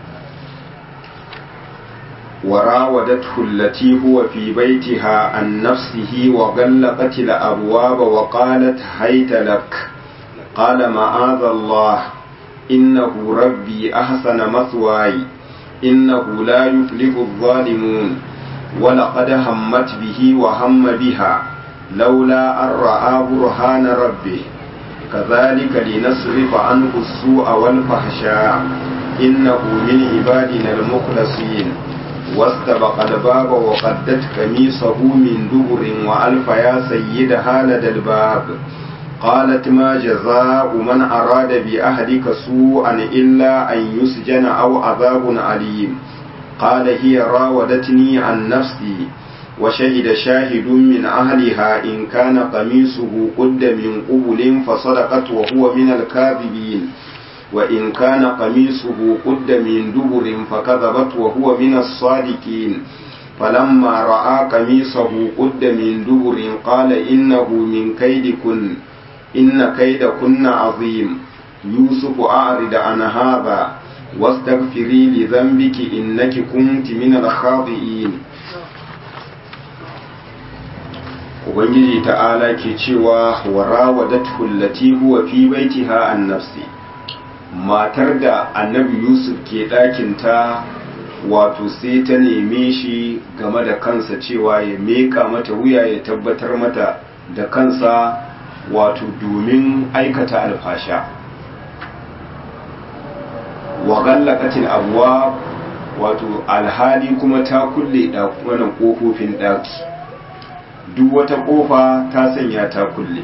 وراودته التي هو في بيتها عن نفسه وغلقت الأبواب وقالت هيت لك قال معاذ الله إنه ربي أحسن مثواي إنه لا يفلح الظالمون ولقد همت به وهم بها لولا أن رأى برهان ربه كذلك لنصرف عنه السوء والفحشاء إنه من عبادنا المخلصين واستبق الباب وقدت قميصه من دبر وألف يا سيدها لدى الباب قالت ما جزاء من أراد بأهلك سوءا إلا أن يسجن أو عذاب أليم قال هي راودتني عن نفسي وشهد شاهد من أهلها إن كان قميصه قد من قبل فصدقت وهو من الكاذبين وإن كان قميصه قد من دبر فكذبت وهو من الصادقين فلما رأى قميصه قد من دبر قال إنه من كيدكن إن كيدكن عظيم يوسف أعرض عن هذا واستغفري لذنبك إنك كنت من الخاطئين Ubangiji ta'ala ke cewa wa rawadathu allati huwa fi baitiha an nafsi matar da annabi yusuf ke ɗakinta wato sai ta neme shi game da kansa cewa ya meka mata wuya ya tabbatar mata da kansa wato domin aikata alfasha wa gallakatil abuwa wato alhali kuma ta kulle wannan ƙofofin ɗaki duk wata ƙofa ta sanya ta kulle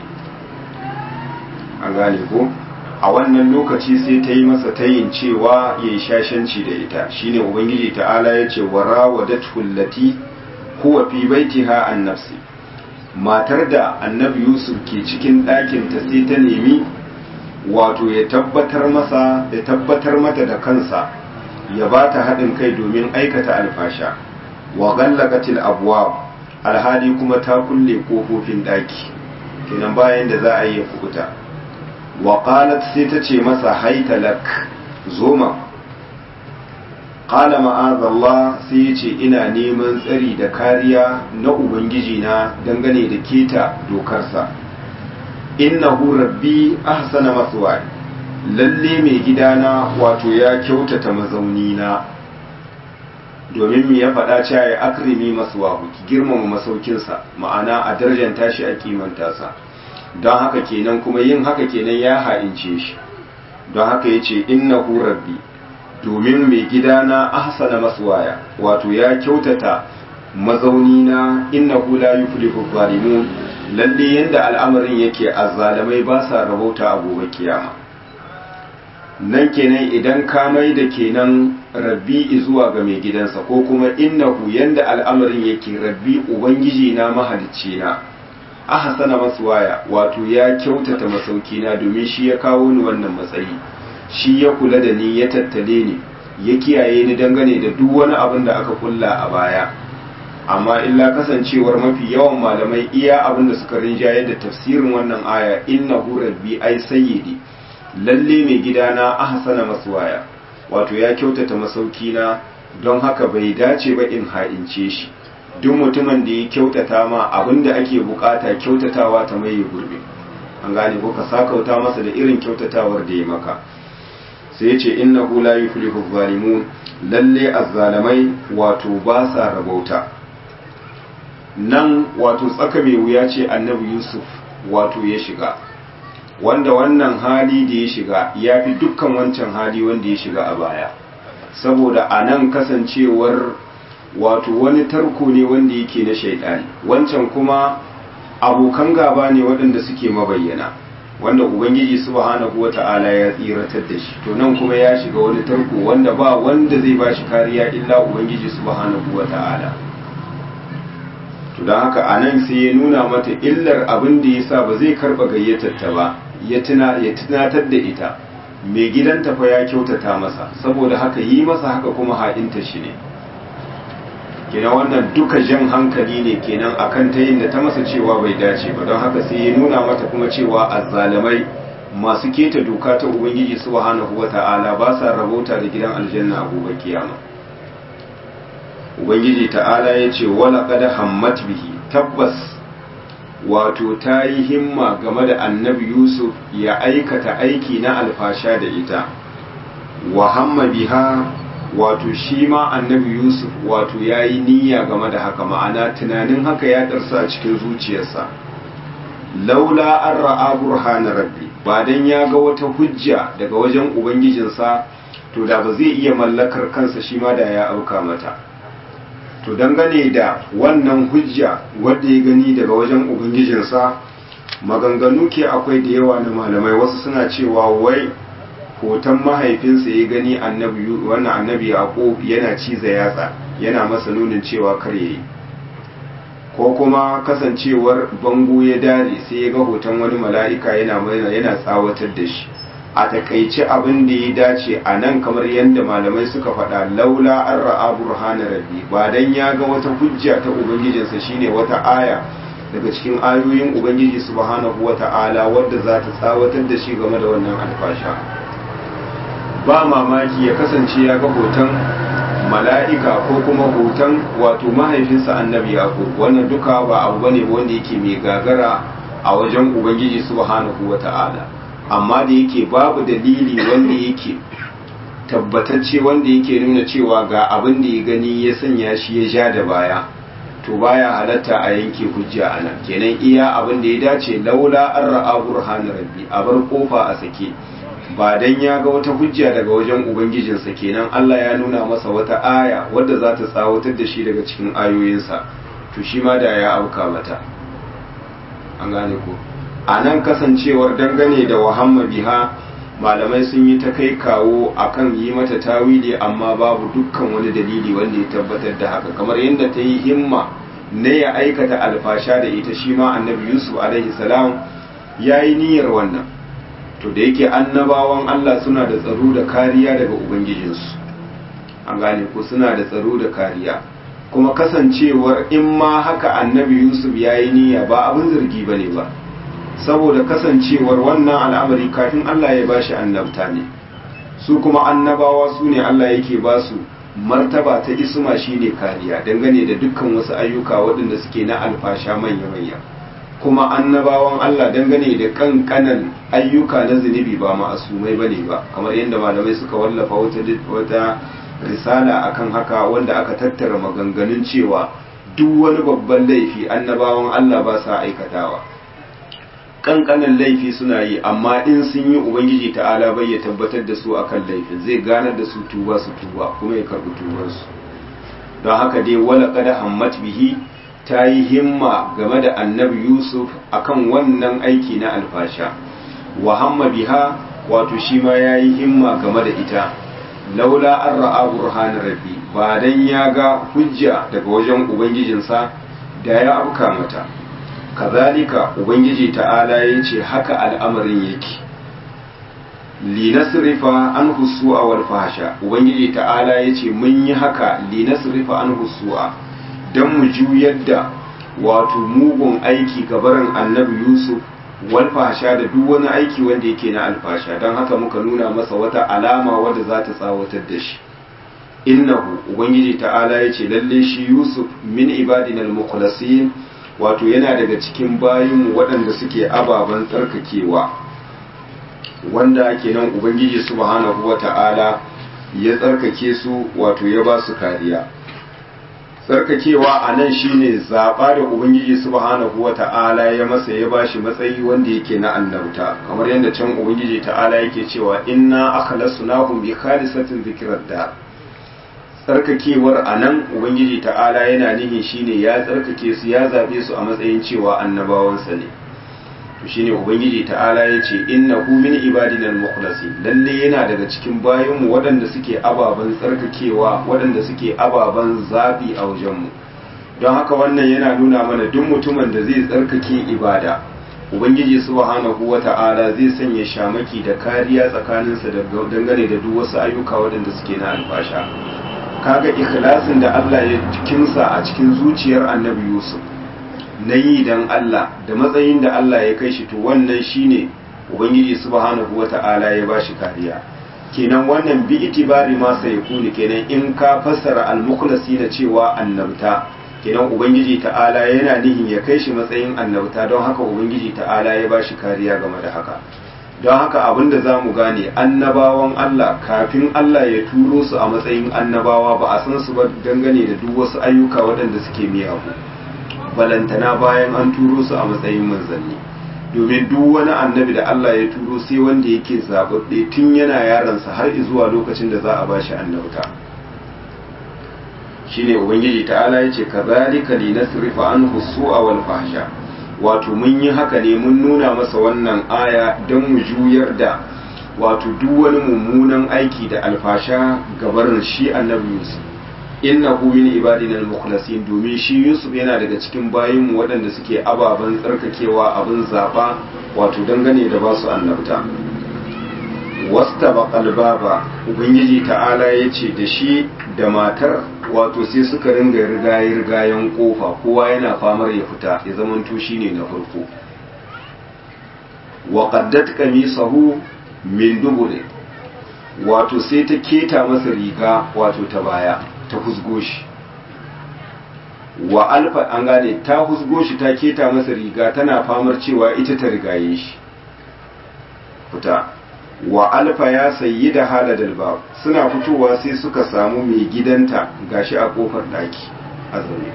a gane ko? a wannan lokaci sai ta yi masa tayin cewa ya yi shashanci da ita shine ubangiji ta'ala ya ce wa rawadatu allati huwa fi baitiha an nafsi matar da annabi yusuf ke cikin ɗakin ta sai ta nemi wato ya tabbatar masa ya tabbatar mata da kansa ya ba ta haɗin kai domin aikata alfasha wa gallaqatil abwab alhali kuma ta kulle kofofin ɗaki kenan bayan da za a yi kubuta wa qalat sai ta ce masa haita lak zoma qala ma'azallah sai ya ce ina neman tsari da kariya na ubangiji na dangane da keta dokarsa innahu rabbi ahsana maswaya lalle mai gidana wato ya kyautata mazaunina domin me ya faɗa cewa ya akrimi maswahu ki girmama masaukinsa ma'ana a darjanta shi a kimanta sa don haka kenan kuma yin haka kenan ya ha'ince shi don haka ya ce innahu rabbi domin mai gidana ahsana maswaya wato ya kyautata mazaunina innahu la yuflihu zalimun lalle yanda al'amarin yake azzalamai ba sa rabauta a gobe kiyama nan kenan idan ka mai da kenan rabbi zuwa ga mai gidansa ko kuma innahu yanda al'amarin yake rabbi ubangiji na mahalicci na ahsana maswaya wato ya kyautata masaukina domin shi ya kawo ni wannan matsayi shi ya kula da ni ya tattale ni ya kiyaye ni dangane da duk wani abin da aka kulla a baya amma illa kasancewar mafi yawan malamai iya abin da suka rinjaye da tafsirin wannan aya innahu rabbi ai sayyidi lalle mai gidana ahsana maswaya wato ya kyautata masaukina don haka bai dace ba in ha'ince shi duk mutumin da ya kyautata ma abin da ake bukata kyautatawa ta mai gurbi an gane ko ka sakauta masa da irin kyautatawar da ya maka sai ya ce innahu la yuflihu zalimun lalle azzalamai wato ba sa rabauta nan wato tsaka mai wuya ce annabi yusuf wato ya shiga wanda wannan hali da ya shiga ya fi dukkan wancan hali wanda ya shiga a baya saboda a nan kasancewar wato wani tarko ne wanda yake na shaidani wancan kuma abokan gaba ne waɗanda suke mabayyana wanda ubangiji subhanahu wata'ala ya tsiratar da shi to nan kuma ya shiga wani tarko wanda ba wanda zai ba shi kariya illa ubangiji subhanahu wata'ala to don haka a nan sai ya nuna mata illar abin da ya sa ba zai karɓa gayyatar ta ba ya tunatar da ita mai gidanta fa ya kyautata masa saboda haka yi masa haka kuma ha'inta shi ne kenan wannan duka jan hankali ne kenan akan ta yin da ta masa cewa bai dace ba don haka sai ya nuna mata kuma cewa azzalamai masu keta doka ta ubangiji subhanahu wata'ala ba sa rabota da gidan aljanna a gobe kiyama ubangiji ta'ala ya ce wala qad hammat bihi tabbas wato ta yi himma game da annabi yusuf ya aikata aiki na alfasha da ita wa hamma biha wato shi ma annabi yusuf wato ya yi niyya game da haka ma'ana tunanin haka ya ɗarsa a cikin zuciyarsa laula an ra'a burhana rabbi ba dan ya ga wata hujja daga wajen ubangijinsa to da ba zai iya mallakar kansa shi ma da ya auka mata to dangane da wannan hujja wadda ya gani daga wajen ubangijinsa maganganu ke akwai da yawa na malamai wasu suna cewa wai hoton mahaifinsa ya gani annabi wannan annabi yaqub yana ciza yatsa yana masa nunin cewa kar yayi ko kuma kasancewar bango ya dare sai ya ga hoton wani mala'ika yana yana tsawatar da shi a takaice abin da ya dace a nan kamar yadda malamai suka faɗa laula an ra'a burhana rabbi ba dan ya ga wata hujja ta ubangijinsa shine wata aya daga cikin ayoyin ubangiji subhanahu wata'ala wadda za ta tsawatar da shi game da wannan alfasha ba mamaki ya kasance ya ga hoton mala'ika ko kuma hoton wato mahaifinsa annabi yaqub wannan duka ba abu bane wanda yake mai gagara a wajen ubangiji subhanahu wata'ala amma da yake babu dalili wanda yake tabbatacce wanda yake nuna cewa ga abin da ya gani ya sanya shi ya ja da baya to baya halatta a yanke hujja a nan kenan iya abin da ya dace laula an ra'a burhanin rabbi a bar kofa a sake ba dan ya ga wata hujja daga wajen ubangijinsa kenan Allah ya nuna masa wata aya wadda za ta tsawatar da shi daga cikin ayoyinsa to shi ma da ya auka mata an gane ko a nan kasancewar dangane da wahamma biha malamai sun yi ta kai kawo akan yi mata tawili amma babu dukkan wani dalili wanda ya tabbatar da haka kamar yadda ta yi himma na ya aikata alfasha da ita shi ma annabi yusuf alaihi salam ya yi niyyar wannan to da yake annabawan allah suna da tsaro da kariya daga ubangijinsu an gane ko suna da tsaro da kariya kuma kasancewar in ma haka annabi yusuf ya yi niyya ba abin zargi ba ne ba saboda kasancewar wannan al'amari kafin Allah ya bashi annabta ne su kuma annabawa su ne Allah yake ba su martaba ta isma shine kariya dangane da dukkan wasu ayyuka waɗanda suke na alfasha manya-manya kuma annabawan Allah dangane da kankanan ayyuka na zunubi ba ma'asumai bane ba kamar yadda malamai suka wallafa wata wata risala akan haka wanda aka tattara maganganun cewa duk wani babban laifi annabawan Allah ba sa aikatawa kankanin laifi suna yi amma in sun yi ubangiji ta'ala bai ya tabbatar da su akan laifin zai ganar da su tuba su tuba kuma ya karbi tubansu don haka dai wala kada hammat bihi ta yi himma game da annabi yusuf akan wannan aiki na alfasha wa hamma biha wato shi ma ya yi himma game da ita laula an ra'a burhan rabbi ba dan ya ga hujja daga wajen ubangijinsa da ya afka mata kazalika ubangiji ta'ala ya ce haka al'amarin yake linasrifa an husu'a wal fahsha ubangiji ta'ala ya ce mun yi haka linasrifa an husu'a don mu juyar da wato mugun aiki gabarin annabi yusuf wal fahsha da duk wani aiki wanda yake na alfasha don haka muka nuna masa wata alama wadda za ta tsawatar da shi innahu ubangiji ta'ala ya ce lalle shi yusuf min ibadina al-mukhlasin wato yana daga cikin bayinmu waɗanda suke ababen tsarkakewa wanda kenan ubangiji subhanahu wata'ala ya tsarkake su wato ya ba su kariya tsarkakewa a nan shine zaɓa da ubangiji subhanahu wata'ala ya masa ya ba shi matsayi wanda yake na annabta kamar yadda can ubangiji ta'ala yake cewa inna akhlasnahum bi khalisatin dhikrar da tsarkakewar a nan ubangiji ta'ala yana nihin shine ya tsarkake su ya zaɓe su a matsayin cewa annabawansa ne to shine ubangiji ta'ala ya ce innahu min ibadina al-mukhlasin lalle yana daga cikin bayanmu waɗanda suke ababen tsarkakewa waɗanda suke ababen zabi a wajenmu don haka wannan yana nuna mana duk mutumin da zai tsarkake ibada ubangiji subhanahu wata'ala zai sanya shamaki da kariya tsakaninsa da dangane da duk wasu ayyuka waɗanda suke na alfasha kaga ikhlasin da Allah ya kinsa a cikin zuciyar annabi Yusuf na yi dan Allah da matsayin da Allah ya kai shi to wannan shine ubangiji subhanahu wata'ala ya bashi kariya kenan wannan bi itibari ma sai kuni kenan in ka fassara al-mukhlasi da cewa annabta kenan ubangiji ta'ala yana nihin ya kai shi matsayin annabta don haka ubangiji ta'ala ya bashi kariya game da haka don haka abinda za mu gane annabawan Allah kafin Allah ya turo su a matsayin annabawa ba a san su ba dangane da duk wasu ayyuka waɗanda suke miyagu balantana bayan an turo su a matsayin manzanni domin duk wani annabi da Allah ya turo sai wanda yake zaɓaɓɓe tun yana yaransa har zuwa lokacin da za a bashi annabta shine ubangiji ta'ala yace kazalika linasrifa anhu su'a wal fahsha wato mun yi haka ne mun nuna masa wannan aya don mu juyar da wato duk wani mummunan aiki da alfasha gabarin shi annabi Yusuf innahu min ibadina al-mukhlasin domin shi Yusuf yana daga cikin bayin mu waɗanda suke ababen tsarkakewa abin zaba wato dangane da basu annabta wastaba baba ubangiji ta'ala yace da shi da matar wato sai suka ringa rigaye rigayen kofa kowa yana famar ya fita ya zamanto shine na farko wa qaddat qamisahu min dubure wato sai ta keta masa riga wato ta baya ta husgo shi wa alfa an gane ta husgo shi ta keta masa riga tana famar cewa ita ta rigaye shi fita wa alfa ya sayi da haladal bab suna fitowa sai suka samu mai gidanta gashi a kofar daki a zaune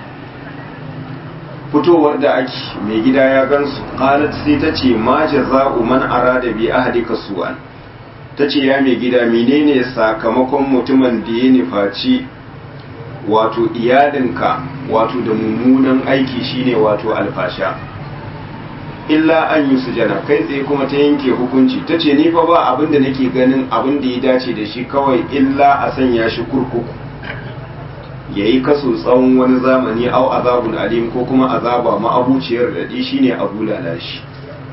fitowar da ake mai gida ya gansu qalat sai ta ce ma jaza'u man arada bi ahdika su'an ta ce ya mai gida menene sakamakon mutumin da ya nufaci wato iyalinka wato da mummunan aiki shine wato alfasha illa an yi sujana kai tsaye kuma ta yanke hukunci ta ce ni fa ba abin da nake ganin abin da ya dace da shi kawai illa a sanya shi kurkuku ya yi kaso tsawon wani zamani au azabun alim ko kuma azaba ma'abuciyar daɗi shine abu lalashi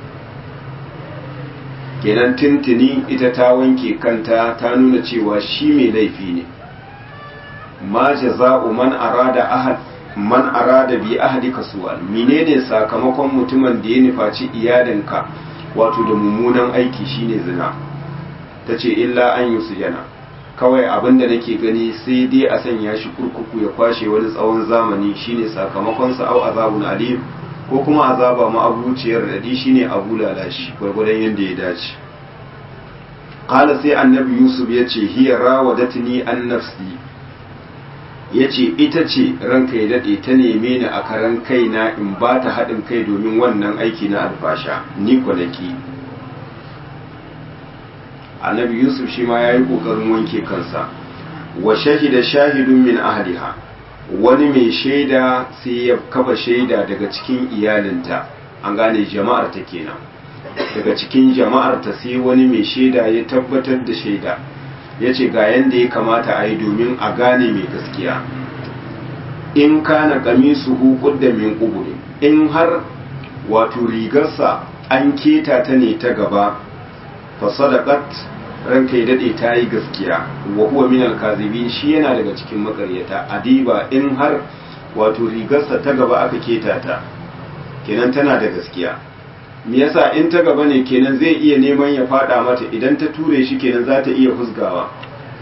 kenan tintini ita ta wanke kanta ta nuna cewa shi mai laifi ne ma jaza'u man arada ahad man arada bi ahdika su'al menene sakamakon mutumin da ya nufaci iyalinka wato da mummunan aiki shine zina tace illa an yi sujana kawai abinda nake gani sai dai a sanya shi kurkuku ya kwashe wani tsawon zamani shine sakamakon sa au azabun alim ko kuma azaba ma'abuciyar dadi shine abu lalashi gwargwadon yadda ya dace qala sai annabi yusuf yace hiya rawadatni an nafsi ya ce ita ce ranka ya daɗe ta neme ni a karan kaina in ba ta haɗin kai domin wannan aiki na alfasha ni kwanaki annabi yusuf shi ma ya yi ƙoƙarin wanke kansa wa shahida shahidun min ahliha wani mai shaida sai ya kafa shaida daga cikin iyalinta an gane jama'ar ta kenan daga cikin jama'ar ta sai wani mai shaida ya tabbatar da shaida ya ce ga yadda ya kamata a yi domin a gane mai gaskiya in kana kamisu hukun da min ƙuburi in har wato rigarsa an keta ta ne ta gaba fa sadaqat ranka ya dade ta yi gaskiya wa huwa min al-kazibin shi yana daga cikin makaryata adiba in har wato rigarsa ta gaba aka keta ta kenan tana da gaskiya me yasa in ta gaba ne kenan zai iya neman ya fada mata idan ta ture shi kenan za ta iya husgawa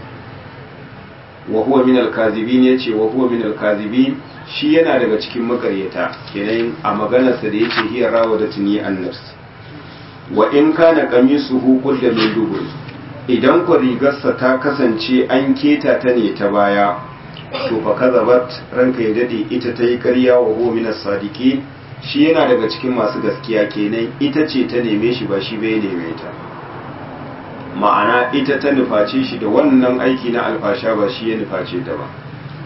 wa huwa min al-kazibin yace wa huwa min al-kazibin shi yana daga cikin makaryata kenan a maganarsa da yace hiya rawadatni an-nafs wa in kana qamisuhu qudda min dubur idan ku rigarsa ta kasance an keta ta ne ta baya to fa kazabat ranka ya dade ita ta yi ƙarya wa huwa min as-sadiqin shi yana daga cikin masu gaskiya kenan ita ce ta neme shi ba shi bai neme ta ma'ana ita ta nuface shi da wannan aiki na alfasha ba shi ya nuface ta ba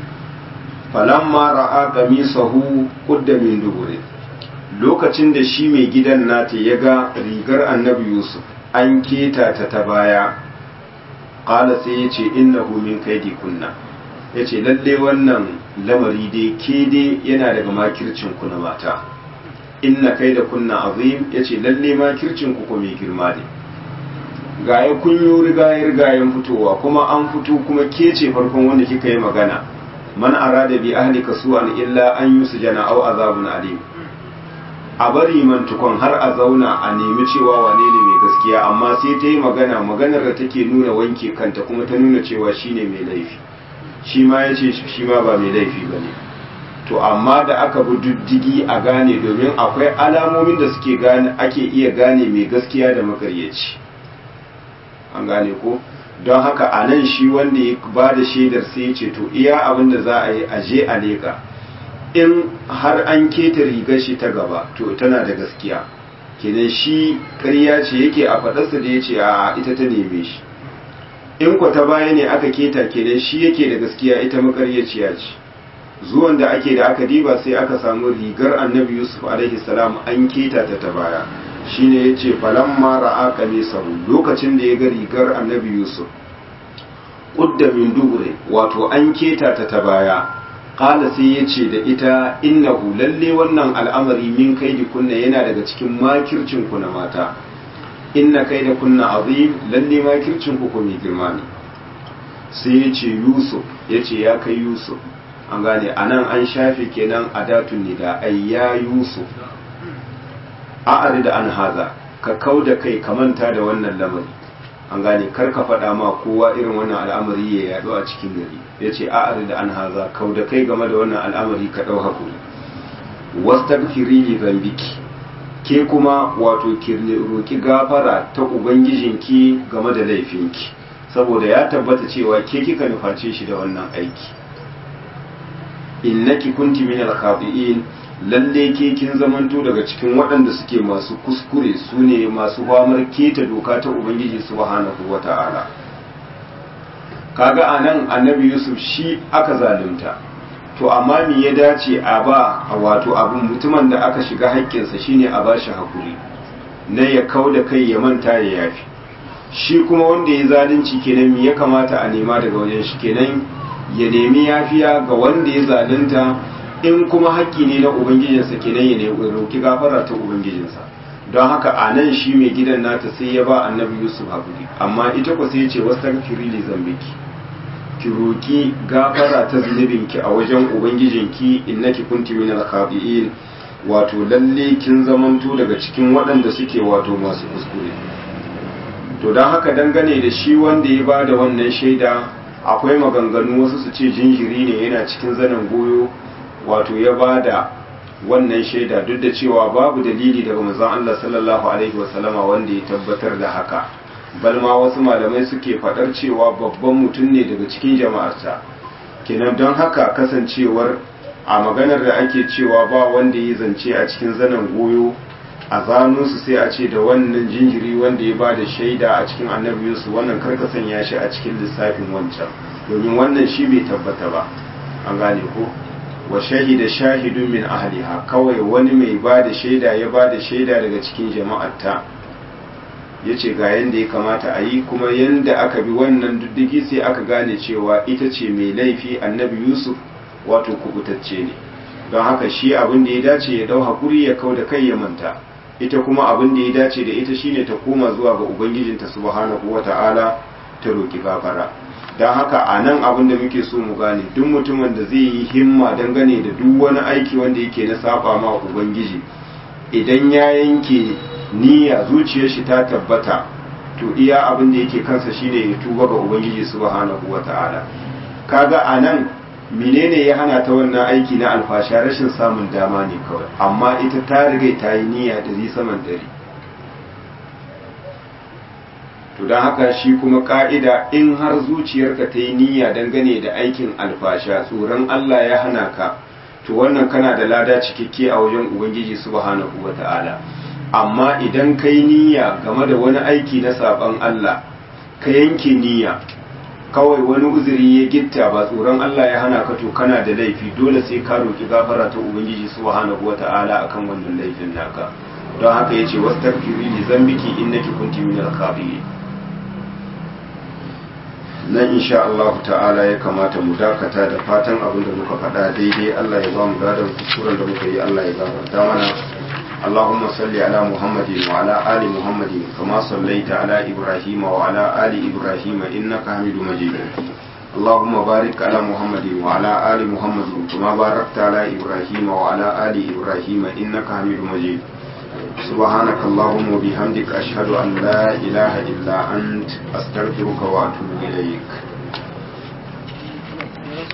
falamma ra'a qamisahu qudda min dubure lokacin da shi mai gidan nata ya ga rigar annabi yusuf an keta ta ta baya qala sai ya ce innahu min kaidi kunna ya ce lalle wannan lamari dai ke dai yana daga makircin ku na mata inna kaida kunna azim ya ce lalle makircin ku ko mai girma ne gaya kun yi rigayen rigayen fitowa kuma an fito kuma ke ce farkon wanda kika yi magana man arada bi ahlika su'an illa an yusjana aw azabun alim a bari man tukon har a zauna a nemi cewa wane ne mai gaskiya amma sai ta yi magana maganar da take nuna wanke kanta kuma ta nuna cewa shine mai laifi shi ma ya ce shi ma ba mai laifi ba ne to amma da aka bi diddigi a gane domin akwai alamomin da suke gane ake iya gane mai gaskiya da makaryaci an gane ko don haka a nan shi wanda ya ba da shaidar sai ya ce to iya abin da za a yi aje a leƙa in har an keta rigar shi ta gaba to tana da gaskiya kenan shi ƙarya ce yake a faɗarsa da ya ce a ita ta neme shi in kwa ta baya ne aka keta kenan shi yake da gaskiya ita makaryaciya ce zuwan da ake da aka diba sai aka samu rigar annabi yusuf alaihi salam an keta ta ta baya shine yace falamma ra'a qamisahu lokacin da ya ga rigar annabi yusuf qudda min dubure wato an keta ta ta baya qala sai yace da ita innahu lalle wannan al'amari min kaidi kunna yana daga cikin makircin ku na mata inna kaida kunna azim lalle makircin ku mai girma ne sai yace yusuf yace ya kai yusuf an gane anan an shafe kenan adatun nida ayya yusuf a'ari da an haza ka kau da kai ka manta da wannan lamari an gane kar ka faɗa ma kowa irin wannan al'amari ya yaɗu a cikin gari ya ce a'ari da an haza kau da kai game da wannan al'amari ka ɗau hakuri wastagfiri li zambiki ke kuma wato ki roki gafara ta ubangijinki game da laifinki saboda ya tabbata cewa ke kika nuface shi da wannan aiki innaki kunti min al-khati'in lalle ke kin zamanto daga cikin waɗanda suke masu kuskure su ne masu famar keta doka ta ubangiji subhanahu wata'ala kaga anan annabi yusuf shi aka zalunta to amma me ya dace a ba wato abin mutumin da aka shiga haƙƙinsa shine a ba shi hakuri na ya kau da kai ya manta ya yafi shi kuma wanda ya zalunci kenan me ya kamata a nema daga wajen shi kenan ya nemi yafiya ga wanda ya zalunta in kuma haƙƙi ne na ubangijinsa kenan ya nemi roki gafara ta ubangijinsa don haka a nan shi mai gidan nata sai ya ba annabi yusuf haƙuri amma ita ku sai ya ce wasu li zambiki ki roki gafara ta zunubinki a wajen ubangijinki innaki kunti min al-khabi'in wato lalle kin zamanto daga cikin waɗanda suke wato masu kuskure to don haka dangane da shi wanda ya ba da wannan shaida akwai maganganu wasu su ce jinjiri ne yana cikin zanen goyo wato ya ba da wannan shaida duk da cewa babu dalili daga manzon Allah sallallahu alaihi wasallama wanda ya tabbatar da haka balma wasu malamai suke fadar cewa babban mutum ne daga cikin jama'arsa kenan don haka kasancewar a maganar da ake cewa ba wanda ya zance a cikin zanen goyo a zano su sai a ce da wannan jinjiri wanda ya ba da shaida a cikin annabi Yusuf wannan karka sanya shi a cikin lissafin wancan domin wannan shi bai tabbata ba an gane ko wa shahida shahidun min ahliha kawai wani mai ba da shaida ya ba da shaida daga cikin jama'arta ya ce ga yadda ya kamata a yi kuma yadda aka bi wannan diddigi sai aka gane cewa ita ce mai laifi annabi yusuf wato kubutacce ne don haka shi abin da ya dace ya dau hakuri ya kau da kai ya manta ita kuma abin da ya dace da ita shine ta koma zuwa ga ubangijinta subhanahu wata'ala ta roki gafara don haka a nan abin da muke so mu gane duk mutumin da zai yi himma dangane da duk wani aiki wanda yake na saba ma ubangiji idan ya yanke niyya zuciyar shi ta tabbata to iya abin da yake kansa shine ya tuba ga ubangiji subhanahu wata'ala kaga a nan menene ya hana ta wannan aiki na alfasha rashin samun dama ne kawai amma ita ta riga ta yi niyya da zai saman dare to don haka shi kuma ka'ida in har zuciyarka ta yi niyya dangane da aikin alfasha tsoron Allah ya hana ka to wannan kana da lada cikakke a wajen ubangiji subhanahu wata'ala amma idan ka yi niyya game da wani aiki na saban Allah ka yanke niyya kawai wani uzuri ya gitta ba tsoron Allah ya hana ka to kana da laifi dole sai ka roki gafara ta ubangiji subhanahu wata'ala akan wannan laifin naka don haka yace wastaghfiri li zambiki innaki kunti minal khati'in nan insha Allah ta'ala ya kamata mu dakata da fatan abin da muka faɗa daidai Allah ya ba mu gadon kuskuren da muka yi Allah ya gafarta mana اللهم صل على محمد وعلى آل محمد كما صليت على إبراهيم وعلى آل إبراهيم إنك حميد مجيد اللهم بارك على محمد وعلى آل محمد كما باركت على إبراهيم وعلى آل إبراهيم إنك حميد مجيد سبحانك اللهم وبحمدك أشهد أن لا إله إلا أنت أستغفرك وأتوب إليك